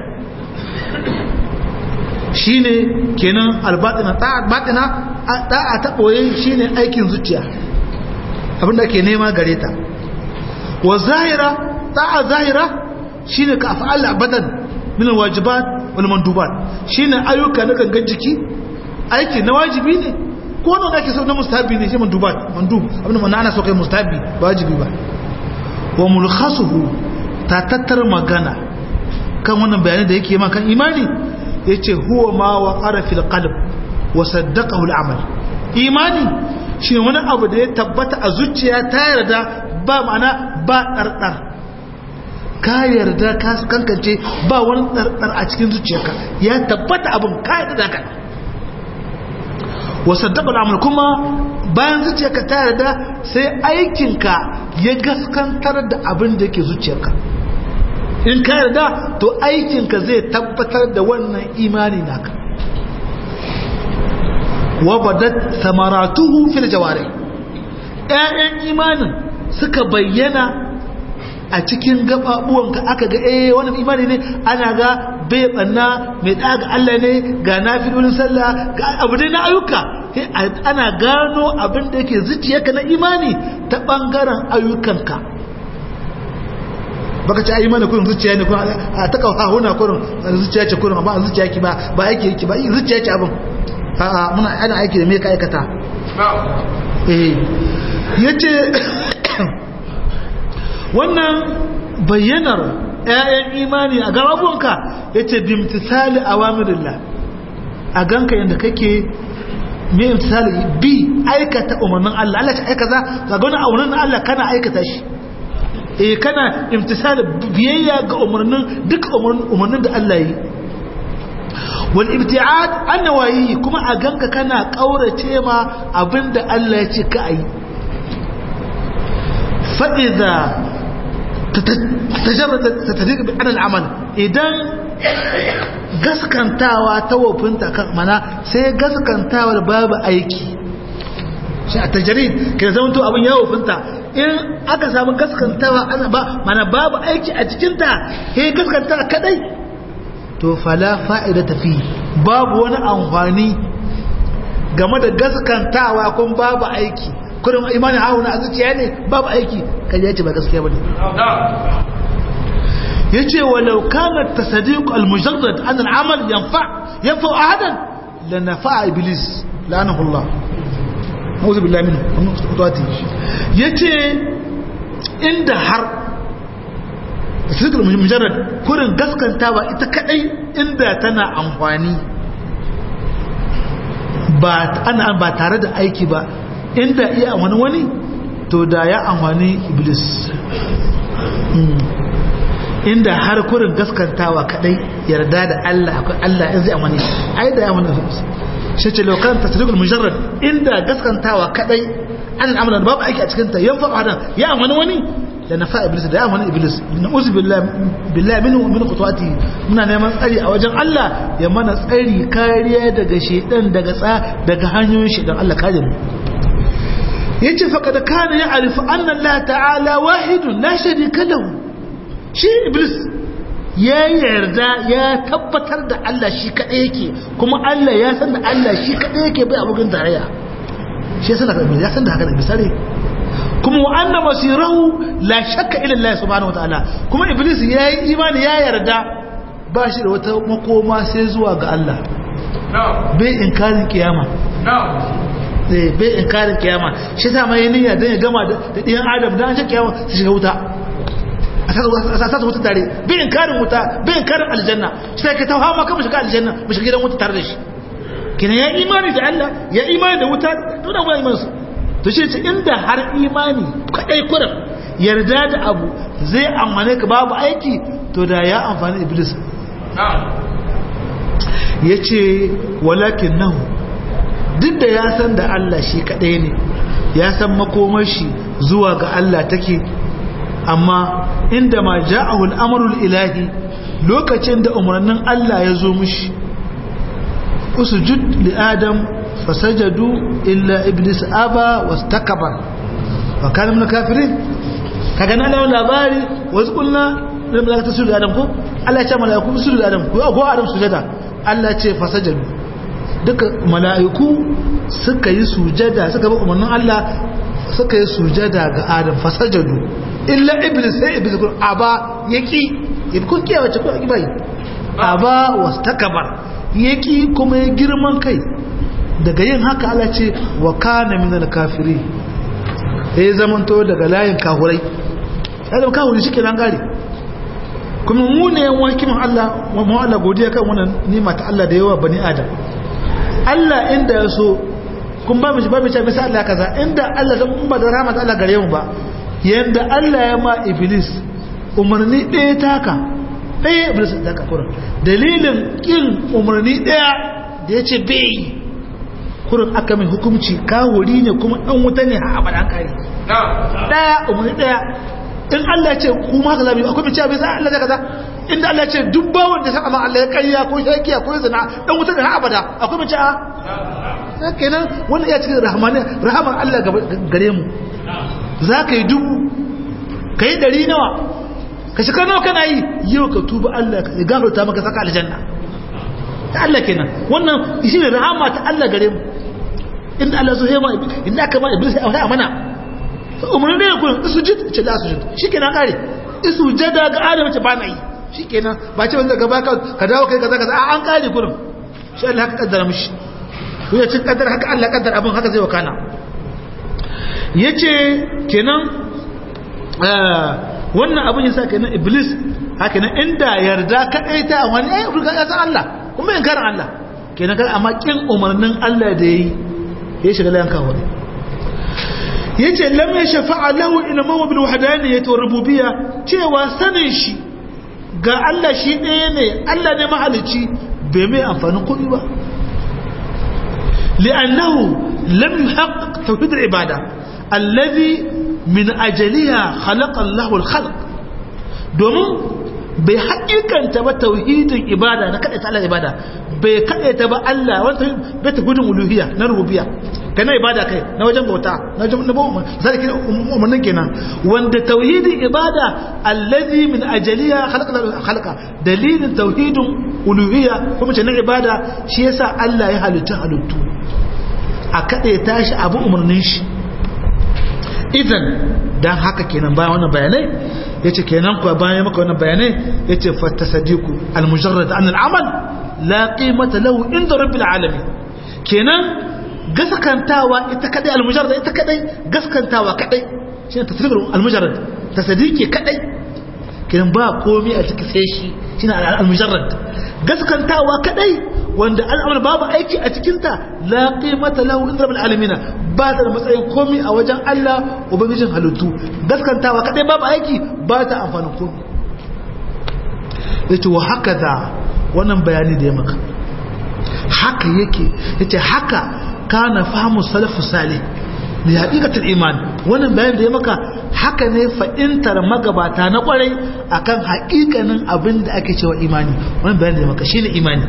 shine kenan albatina ta'a batina da'a ta boye shine aikin zuciya abin da ake nema gare ta wa zahira ta'a zahira shine ka af'al abadan min alwajibat wal mandubat shine ayyuka na gangan jiki aiki na wajibi ne ko wanda da ake so na mustahabi ne shi mandubat mandub abin da ana so kai mustahabi ba wajibi ba wa mulkhasuhu ta tattar magana kan wannan bayani da yake ma kan imani yace huwa ma wa qara fil qalb wa saddaqahu al amal imani shine wani abu da ya tabbata a zuciya ta yarda ba ma'ana ba dardar ka yarda ka kankance ba wani dardar a cikin zuciyarka ya tabbata abin ka yarda da kai wasaddaqa al'amal kuma bayan zuciyarka ta yarda sai aikinka ya gaskantar da abin da yake zuciyarka in ka yarda to aikinka zai tabbatar da wannan imani naka wa badat samaratuhu fil jawari ƴaƴan imanin suka bayyana a cikin gababuwanka aka ga eh wannan imani ne ana ga bai banna mai daga Allah ne ga nafilolin sallah ga abu dai na ayyuka ana gano abin da yake zuciyarka na imani ta bangaren ayyukanka baka ci ayi mana kurin zuciya ne kurin a ta kawo huna kurin zuciya ce kurin amma zuciya ki ba ba aiki yake ba zuciya ce abin a'a muna ana aiki da me ka aikata eh yace wannan bayyanar ‘ya'yan imani a gababuwanka ya ce bimtisali a wamirillah a ganka yadda kake mai imtisali bi aikata umarnin Allah Allah ce aikata ga gani a umarnin Allah kana aikata shi e kana imtisali biyayya ga umarnin duk umarnin da Allah yi wal ibti'ad annawayi kuma a ganka kana kaurace ma abinda Allah ya ce ka yi fa idza tajarrada tatadiq bi anal amal idan gaskantawa ta wofinta kan mana sai gaskantawa babu aiki shi a tajarid ke zama to abin ya wofinta in aka samu gaskantawa ana ba mana babu aiki a cikinta he gaskantawa kadai to fala fa'ida tafi babu wani amfani game da gaskantawa kun babu aiki kurin imanin hauna a zuciya ne babu aiki kan yace ba gaskiya bane yace walau kana tasdiq al-mujarrad an al-amal yanfa yanfa ahadan la nafa'a iblis la'anahu Allah a'udhu billahi minhu qudwati yace inda har tasdiq al-mujarrad kurin gaskantawa ita kadai inda tana amfani ba ana ba tare da aiki ba inda iya wani wani to da ya amfani iblis inda har kurin gaskantawa kadai yarda da Allah akwai Allah in zai amfani ai da ya amfani iblis shi ce lokacin tasirikul mujarrad inda gaskantawa kadai an amana babu aiki a cikin ta yan fa hadan ya amfani wani da nafa iblis da ya amfani iblis na uzu billahi minhu min qutwati muna neman tsari a wajen Allah ya mana tsari kariya daga shedan daga tsa daga hanyoyin shedan Allah kare mu yace faqad kana ya'rifu anna Allah ta'ala wahidun la sharika lahu shi iblis ya yarda ya tabbatar da Allah shi kadai yake kuma Allah ya san da Allah shi kadai yake bai abokin tarayya shi ya san da ya san da haka da bisare kuma wa anna masirahu la shakka ila Allah subhanahu wataala kuma iblis ya yi imani ya yarda ba shi da wata makoma sai zuwa ga Allah bai inkarin kiyama bai inkarin kiyama shi sa mai niyya dan ya gama da ɗiyan adam dan an shi kiyama su shiga wuta a sasa wuta tare bai inkarin wuta bai inkarin aljanna shi sai ka tawa maka mu shiga aljanna mu shiga gidan wuta tare da shi kina ya imani da Allah ya imani da wuta to da wani imansu to shi ce inda har imani kadai kuran yarda da abu zai amfane ka babu aiki to da ya amfani iblis ya ce walakin nahu duk da ya san da Allah shi kadai ne ya san makomar shi zuwa ga Allah take amma inda ma ja'ahu al-amrul ilahi lokacin da umarnin Allah ya zo mishi usjud li adam fasajadu illa iblis aba wastakbar wa kana min kafirin kaga na lawan labari wasu kulna da malaka su da adam ko Allah ya ce malaiku su da adam ko ko adam sujada Allah ya ce fasajadu duka malaiku suka yi sujada suka bi umarnin Allah suka yi sujada ga adam fasajadu illa iblis sai iblis ko aba yaki kun kiyaye ce ko bai aba wastakbar yaki kuma ya girman kai daga yin haka Allah ce wa kana minal kafiri ya zamanto daga layin kahurai ya zama kahuri shi kenan gare kuma mu ne yan wakimin Allah mu Allah godiya kan wannan nima ta Allah da yawa bani adam Allah inda ya so kun ba mu ba mu ce misa Allah kaza inda Allah zan ba da rahmat Allah gare mu ba yanda Allah ya ma iblis umarni ɗaya taka ɗaya iblis da ka kura dalilin kin umarni ɗaya da ya ce bai kurin aka mai hukumci kawuri ne kuma ɗan wuta ne a abada an kare ɗaya umarni ɗaya in Allah ce kuma haka zabi akwai mace abin sa Allah zai kaza inda Allah ce duk bawon da saka ma Allah ya kariya ko shakiya ko zina ɗan wuta ne har abada akwai mace a kenan wannan ya cikin rahmanin rahaman Allah gare mu za ka yi dubu ka yi ɗari nawa ka shiga nawa kana yi yau ka tuba Allah ka gafarta maka saka aljanna ta Allah kenan wannan shi ne rahama ta Allah gare mu inda Allah so hema inda aka ma iblis a wata mana fa umarni ne kun sujud ce da sujud shikenan kare isujada ga adam ce ba na yi shikenan ba ce wanda gaba ka ka dawo kai kaza kaza an kare kurin shi Allah haka kaddara mishi ko ya cin kaddara haka Allah kaddara abin haka zai wakana yace kenan wannan abin yasa kenan iblis haka nan inda yarda kadai ta wani ai ya san Allah kuma yin karin Allah kenan kan amma kin umarnin Allah da yayi ya shiga layan kawo ne yace lam yashfa'a lahu ilmu bil wahdaniyyati war rububiyya cewa sanin shi ga Allah shi ɗaya ne Allah ne mahalicci bai mai amfanin kuɗi ba li'annahu lam yuhaqqiq tawhid al-ibada alladhi min ajaliha khalaqa Allahu al-khalq domin bai haƙiƙanta ba tauhidin ibada na kaɗaita Allah ibada bai kaɗaita ba Allah wanda bai ta gudun uluhiyya na rububiya ka na ibada kai na wajen bauta na wajen nabo zai kira umarnin kenan wanda tauhidin ibada allazi min ajaliya khalaqa khalaqa dalilin tauhidin uluhiyya kuma ce na ibada shi yasa Allah ya halitta halittu a kaɗaita shi abu umarnin shi idan dan haka kenan bayan wannan bayanai yace kenan kuwa bayan maka wannan bayanai yace fattasadiqu almujarrad an al'amal la qimata lahu inda rabbil alamin kenan gaskantawa ita kadai almujarrad ita kadai gaskantawa kadai shine tasdiqul almujarrad tasdiqi kadai kenan ba komai a cikin sai shi shine almujarrad gaskantawa kadai wanda al'amar babu aiki a cikinta la qimata lahu inda rabbil alamin ba ta da matsayin komai a wajen Allah ubangijin halittu gaskantawa kadai babu aiki ba ta amfani komai yace wa hakaza wannan bayani da ya maka haka yake yace haka kana fahimu salafu salih da haƙiƙatar iman wannan bayan da ya maka haka ne fa'intar magabata na ƙwarai akan haƙiƙanin abin da ake cewa imani wannan bayan da ya maka shine imani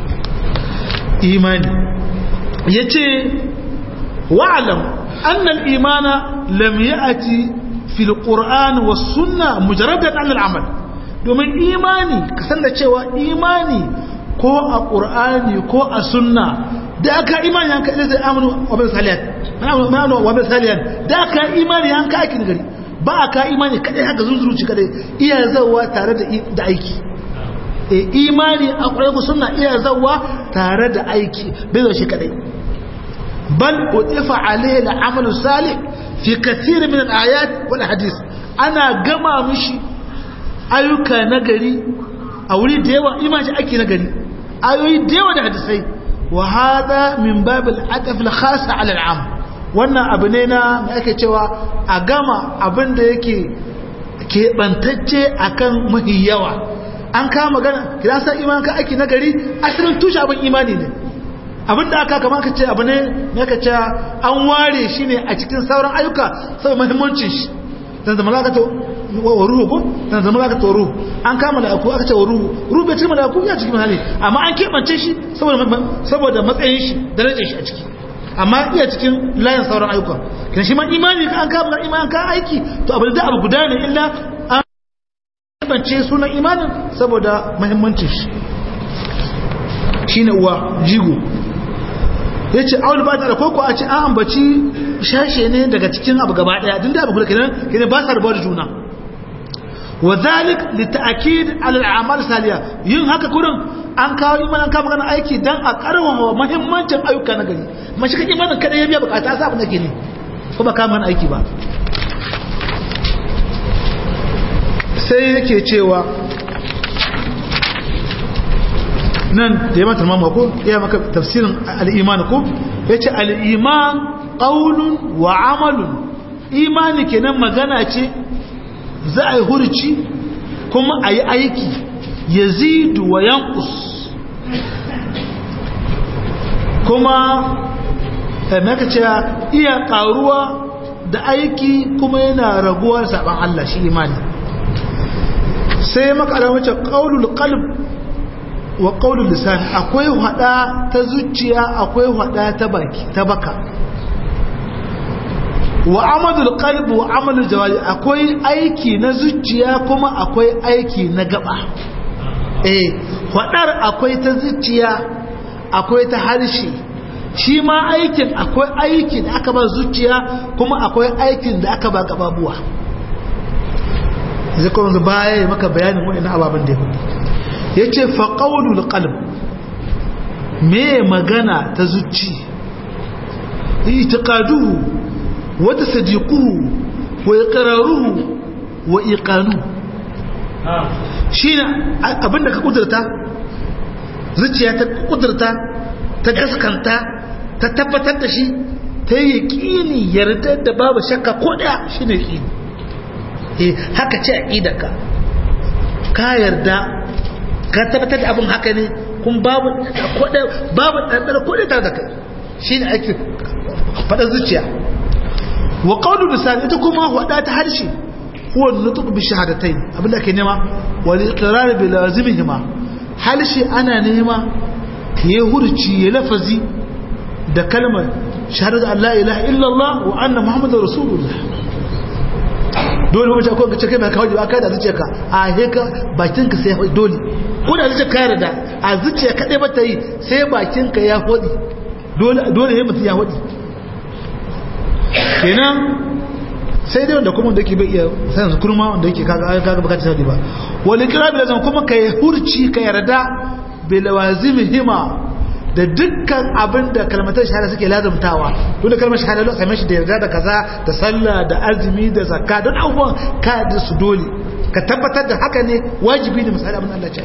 imani ya ce wa'alam annal imana lam ya'ati fil qur'an was sunna mujarradan an al'amal domin imani kasan da cewa imani ko a qur'ani ko a sunna da aka imani yanka da zai amanu wa bil saliyat amanu wa bil saliyat da aka imani yanka aikin gari ba aka imani kadai haka zunzuruci kadai iya zawa tare da aiki e imani a ƙwararku suna iya zawa tare da aiki bai zo shi kadai bal utifa alayhi al-amalu salih fi kathir min al-ayat wal hadith ana gama mishi ayyuka nagari a wuri da yawa imani ake nagari ayoyi da yawa da hadisai wa hada min bab al-ataf al-khas ala al-am wannan abu ne na me ake cewa a gama abin da yake keɓantacce akan mahi yawa an kama magana kira san iman ka aiki nagari asalin tushe abin imani ne abin da aka kama ka ce abu ne ne ka ce an ware shi ne a cikin sauran ayyuka saboda muhimmancin shi dan zama za ka ta wa ruhu ko dan zama za ka ta ruhu an kama da aku aka ce wa ruhu ruhu bai cikin malaku ya cikin hali amma an keɓance shi saboda saboda matsayin shi darajar shi a ciki amma iya cikin layin sauran ayyuka kan shi ma imani ka an kama iman ka aiki to abu da abu guda ne illa bance sunan imanin saboda mahimmancin shi shi ne uwa jigo ya ce awul ba ta da koko a ce an ambaci shashe ne daga cikin abu gaba daya din da abu kula kenan kenan ba sa rabuwa da juna wa zalik li ta'kid ala al-a'mal saliya yin haka kurin an kawo imanin an kawo magana aiki dan a karwawa muhimmancin ayyuka na gari mashi kake imanin kada ya biya bukata sa abin da ke ne ko ba kawo mana aiki ba sai yake cewa nan da ya mata mamma ko ya maka tafsirin al'iman ko ya ce al'iman ƙaunun wa amalun imani kenan magana ce za a yi hurci kuma a yi aiki ya zidu wa yankus kuma maka ce iya ƙaruwa da aiki kuma yana raguwar saɓan Allah shi imani sai makala wace ƙaunul qalb wa ƙaunul lisan akwai hada ta zuciya akwai hada ta baki ta baka wa amadul qalb wa amalul jawari akwai aiki na zuciya kuma akwai aiki na gaba eh hadar akwai ta zuciya akwai ta harshe shi ma aikin akwai aikin da aka ba zuciya kuma akwai aikin da aka ba gababuwa zai kuma baya ya maka bayanin waɗannan ababen da ya hudu ya ce faƙaunul ƙalb me magana ta zuci itiƙaduhu wata sadiquhu wa iqraruhu wa iqanu shine abinda ka kudurta zuciya ta kudurta ta gaskanta ta tabbatar da shi ta yi yaƙini yarda da babu shakka ko ɗaya shine yaƙini eh haka ce aqidarka ka yarda ka tabbatar da abin haka ne kun babu kodai babu ɗanɗana kodai tare da kai shine ake faɗa zuciya wa qawlu lisan ita kuma wada ta harshe huwa nutq bi shahadatayn abin da ake nema wal iqrar bi lazimihima harshe ana nema ya hurci ya lafazi da kalmar shahadatu an la ilaha illallah wa anna muhammadar rasulullah dole mace ko kace kai mai kawai ba kai da zuciya ka a he ka bakin ka sai dole ko da zuciya ka yarda a zuciya kadai ba ta yi sai bakin ka ya hodi dole dole ne mutum ya hodi kenan sai dai wanda kuma wanda yake bai iya sanin su kurma wanda yake kaga kaga baka tsadi ba wal ikra bil lazim kuma kai hurci ka yarda bil hima da dukkan abin da kalmatar shahada suke lazumtawa to da kalmar shahada lokacin shi da yarda da kaza da sallah da azumi da zakka don abubuwan ka da su dole ka tabbatar da haka ne wajibi ne misali abin Allah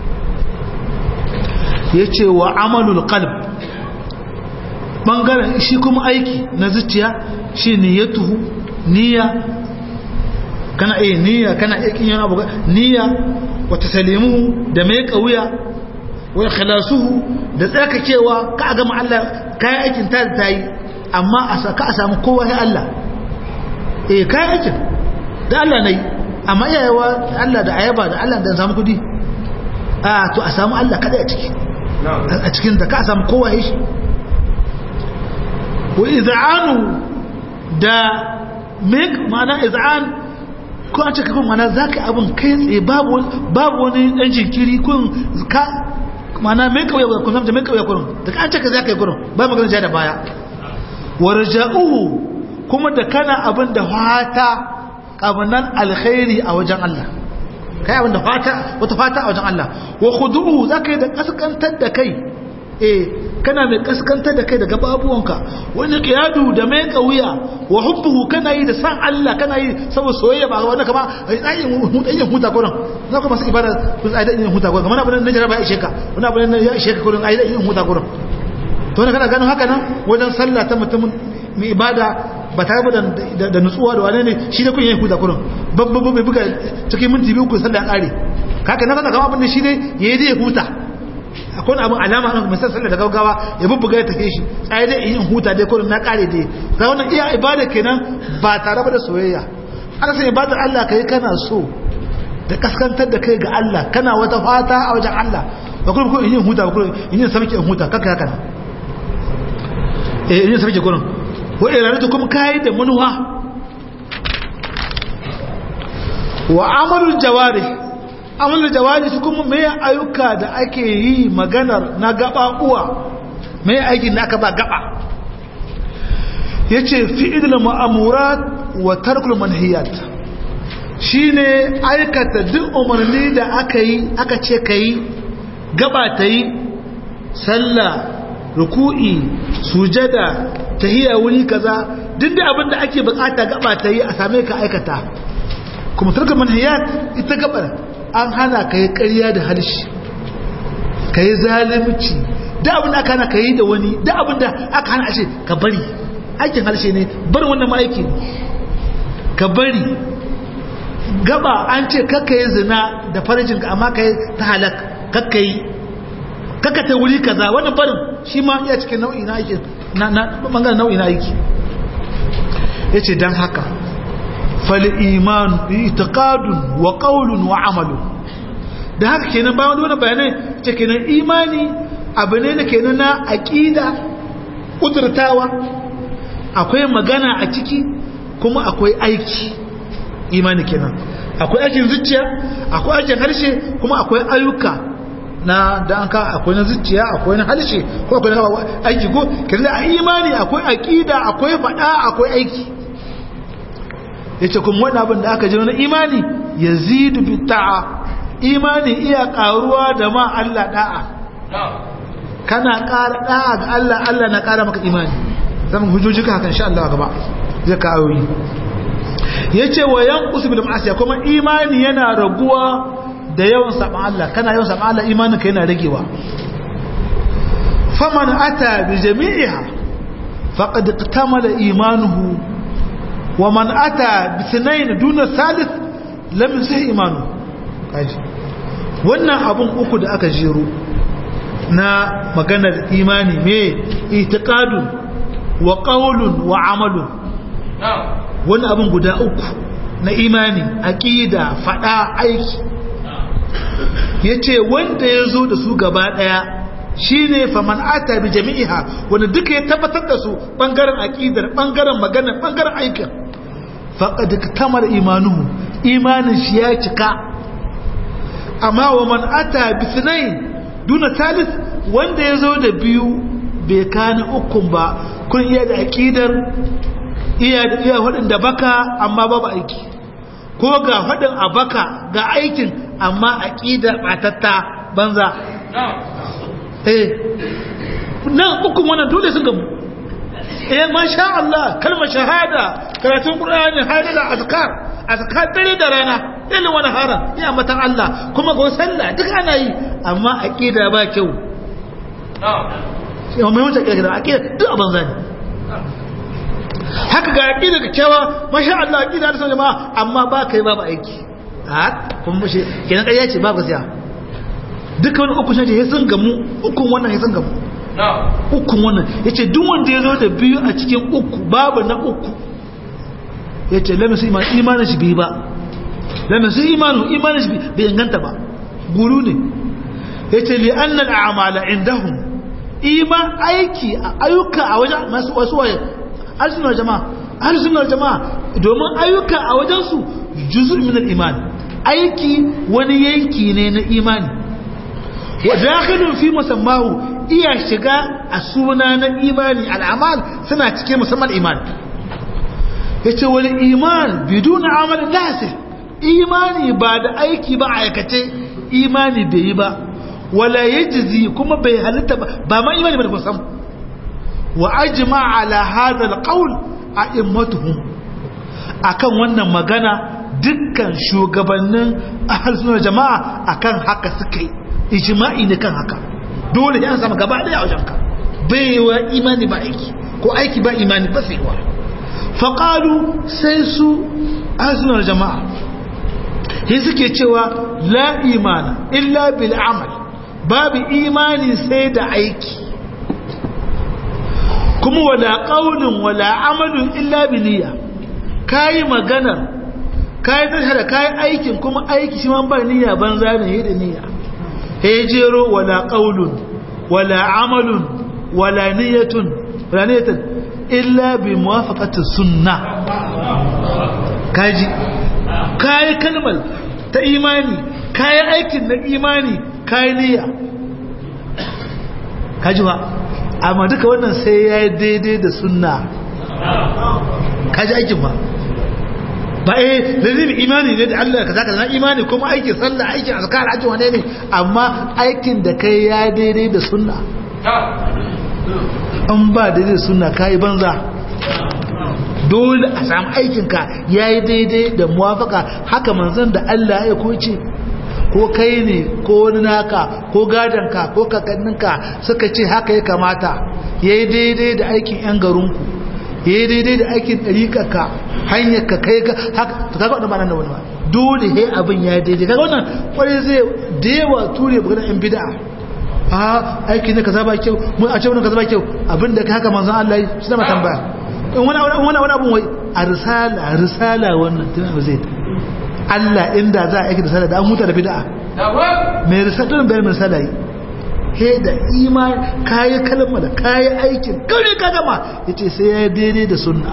ce yace wa amalul qalb bangaren shi kuma aiki na zuciya shi niyyatuhu niyya kana eh niyya kana aikin yana abu niyya wa taslimuhu da mai kauya wa ikhlasuhu da tsarkakewa ka ga mu Allah kai aikin ta ta yi amma a saka a samu kowa sai Allah eh kai aikin da Allah nayi amma yayawa Allah da ayaba da Allah da samu kudi a to a samu Allah kada a ciki a cikin da ka samu kowa ya shi wa iz'anu da make ma'ana iz'an ko an ce kakon mana za ka abin kai tsaye babu wani ɗan jinkiri kun ka mana mai kawai kun zamta mai kawai kurin da ka an ce ka za ka yi kurin ba magana ja da baya wa raja'uhu kuma da kana abin da fata kamunan alkhairi a wajen Allah kai abin da fata wata fata a wajen Allah wa khudu'u za ka yi da kaskantar da kai eh kana mai kaskantar da kai daga babuwanka wani qiyadu da mai kauya wa hubbuhu kana yi da san Allah kana yi saboda soyayya ba wanda kama ai yin huta kurin za ku masu ibada kun ai da yin huta kurin kamar abin da jira ba ya ishe ka wani abin da ya ishe ka kurin ai da yin huta kurin to ne kana ganin haka nan wajen sallah ta mutum mai ibada ba tare da da nutsuwa da wane ne shi da kun yin huta kurin babba bai buga cikin minti biyu ku sallah ya kare kaka na kana kama abin da shi ne yayi da ya huta akwai abin alama an misal sallar da gaugawa ya bubbuga ya tafe shi tsaye dai yin huta dai kurin na kare dai ga wannan iya ibada kenan ba tare da soyayya ana san ibadar Allah kai kana so da kaskantar da kai ga Allah kana wata fata a wajen Allah ba kurin kurin yin huta ba kurin yin sarki in huta kaka haka eh yin sarki kurin wa iradatu kuma kai da manuwa wa amalul jawarih amalul jawari su kuma mai ayyuka da ake yi maganar na gaba uwa mai aikin da aka ba gaba ya ce fi'idul ma'amurat wa tarkul manhiyat shi ne aikata duk umarni da aka yi aka ce ka yi gaba ta yi sallah ruku'i sujada tahiyya wuri kaza duk da abin da ake bukata gaba ta yi a same ka aikata kuma tarkul manhiyat ita gabar an hana ka yi ƙarya da harshe ka yi zalimci da abin da aka hana ka yi da wani da abin da aka hana ashe ka bari aikin harshe ne bari wannan ma'aiki ne ka bari gaba an ce kakka yi zina da farajin ka amma ka yi ta halak kakka yi kakka ta wuri kaza wannan barin shi ma iya cikin nau'i na aiki na bangaren nau'i na aiki ya ce don haka fal'iman itiqadun wa qawlun wa amalun da haka kenan bayan wannan bayanai ce kenan imani abu ne da kenan na aqida kudurtawa akwai magana a ciki kuma akwai aiki imani kenan akwai aikin zuciya akwai aikin harshe kuma akwai ayyuka na da an ka akwai na zuciya akwai na harshe ko akwai na aiki ko kenan a imani akwai aqida akwai fada akwai aiki yace kuma wani abin da aka ji na imani yazidu bi ta'a imani iya karuwa da ma Allah da'a kana ƙara da'a ga Allah Allah na ƙara maka imani zamu hujjoji ka hakan insha Allah gaba zai ka ayoyi yace wa yanqus bil ma'asiya kuma imani yana raguwa da yawan saban Allah kana yawan saban Allah imanin ka yana ragewa faman ata bi jami'iha faqad iktamala imanuhu ومن أتى باثنين دون الثالث لم يصح إيمانه kaji wannan abun uku da aka jero na maganar imani me itiqadun wa qawlun wa amalun wannan abun guda uku na imani aqida fada aiki yace wanda yazo da su gaba daya shine faman ata bi jami'iha wanda duka ya tabbatar da su bangaren aqidar bangaren magana bangaren aikin faqad tamar imanuhu imanin shi ya cika amma wa man ata bi thnain duna thalith wanda yazo da biyu bai kana ukun ba kun iya da aqidar iya da iya hudin da baka amma babu aiki ko ga hudin a baka ga aikin amma aqida batatta banza eh nan ukun wannan dole sun gamu eh masha Allah kalmar shahada karatun qur'ani hadala azkar azkar dare da rana ilin wani haram ya matan Allah kuma go sallah duk ana yi amma aqida ba kyau sai mai wata aqida aqida duk abin zani haka ga aqida da kyawa masha Allah aqida da jama'a amma ba kai babu aiki a kun mushe kenan kai yace babu siya duka wani uku shi ya sun gamu ukun wannan ya sun gamu ukun wannan yace duk wanda ya zo da biyu a cikin uku babu na uku yace lamisu imanin shi bai ba lana sai imanu imanin shi bai inganta ba guru ne yace li annal a'mala indahum iman aiki ayyuka a wajen masu wasu waye arsunar jama'a arsunar jama'a domin ayyuka a wajen su juz'un min al-iman aiki wani yanki ne na imani wa dakhilun fi musammahu iya shiga a suna na imani al'amal suna cikin musamman iman yace wal iman biduna amalin lasih imani ba da aiki ba aikace imani bai yi ba wala yajzi kuma bai halitta ba ba ma imani ba da kusan wa ajma ala hadha alqawl a'immatuhum akan wannan magana dukkan shugabannin ahlus sunna jama'a akan haka suke ijma'i ne kan haka dole ya samu gaba daya a wajenka bai wa imani ba aiki ko aiki ba imani ba sai wa faqalu sai su ahlus sunna jama'a sai suke cewa la imana illa bil amal babu imani sai da aiki kuma wala qaulun wala amalun illa bi niyya kai magana kai tashara kai aikin kuma aiki shi man ba niyya banza ne da niyya he jero wala qaulun wala amalun wala niyyatun wala niyyatun illa bi muwafaqati sunnah kaji kayi kalmar ta imani kayi aikin na imani kayi niyya kaji ba amma duka wannan sai ya yi daidai da sunna kaji aikin ba ba eh lalzim imani ne da Allah ka zaka na imani kuma aikin sallah aikin azkar aikin wane ne amma aikin da kai ya daidai da sunna an ba daidai da sunna kayi banza dole a samu aikinka ya yi daidai da muwafaka haka manzan da Allah ya koce ko kai ne ko wani naka ko gadonka ko kakanninka suka ce haka ya kamata ya yi daidai da aikin 'yan garinku ya yi daidai da aikin ɗariƙaka hanyar ka kai ka haka ta kaga wadda ba nan da wani ba dole he abin ya yi daidai kaga wannan kwarai zai da yawa ture bukatar 'yan bida a aiki ne ka zaba kyau mun a ce wani ka zaba kyau abinda ka haka manzan Allah yi shi zama tambaya in wani wani abin wai a risala risala wannan tun abu zai Allah inda za a aiki da risala da an huta da bid'a mai risala bayan risala yi he da iman kayi kalma da kayi aikin kare ka gama ya ce sai ya yi daidai da sunna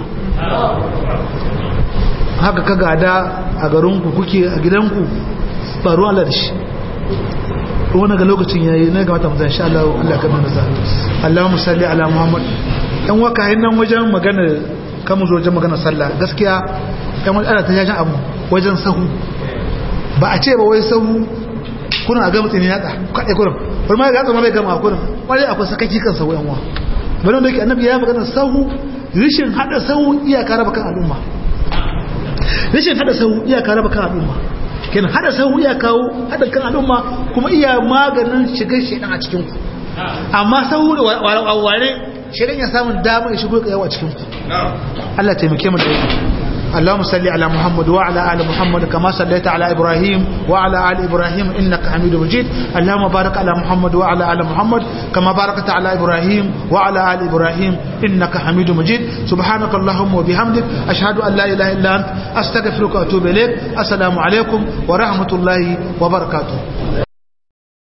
haka ka gada a garinku kuke a gidanku faru Allah da shi wani ga lokacin yayi na ga mata mutan insha Allah Allah ka mana sa Allahumma salli ala Muhammad dan waka nan wajen magana kamun zo wajen magana sallah gaskiya kan wani ana ta jajin abu wajen sahu ba a ce ba wai sahu kuna ga mutane ya da kaɗai kurin wani ma ya zama mai gama kurin wani akwai sakaki kan sahu yan wa bari da yake annabi ya magana sahu rishin hada sahu iyaka raba kan al'umma rishin hada sahu iyaka raba kan al'umma kenan hada sahu iya kawo hada kan al'umma kuma iya maganin shigar shedan a cikin ku amma sahu da ware shedan ya samu damar shigo ka yawa cikin ku Allah taimake mu da اللهم صل على محمد وعلى آل محمد كما صليت على إبراهيم وعلى آل إبراهيم إنك حميد مجيد اللهم بارك على محمد وعلى آل محمد كما باركت على إبراهيم وعلى آل إبراهيم إنك حميد مجيد سبحانك اللهم وبحمدك أشهد أن لا إله إلا أنت أستغفرك وأتوب إليك السلام عليكم ورحمة الله وبركاته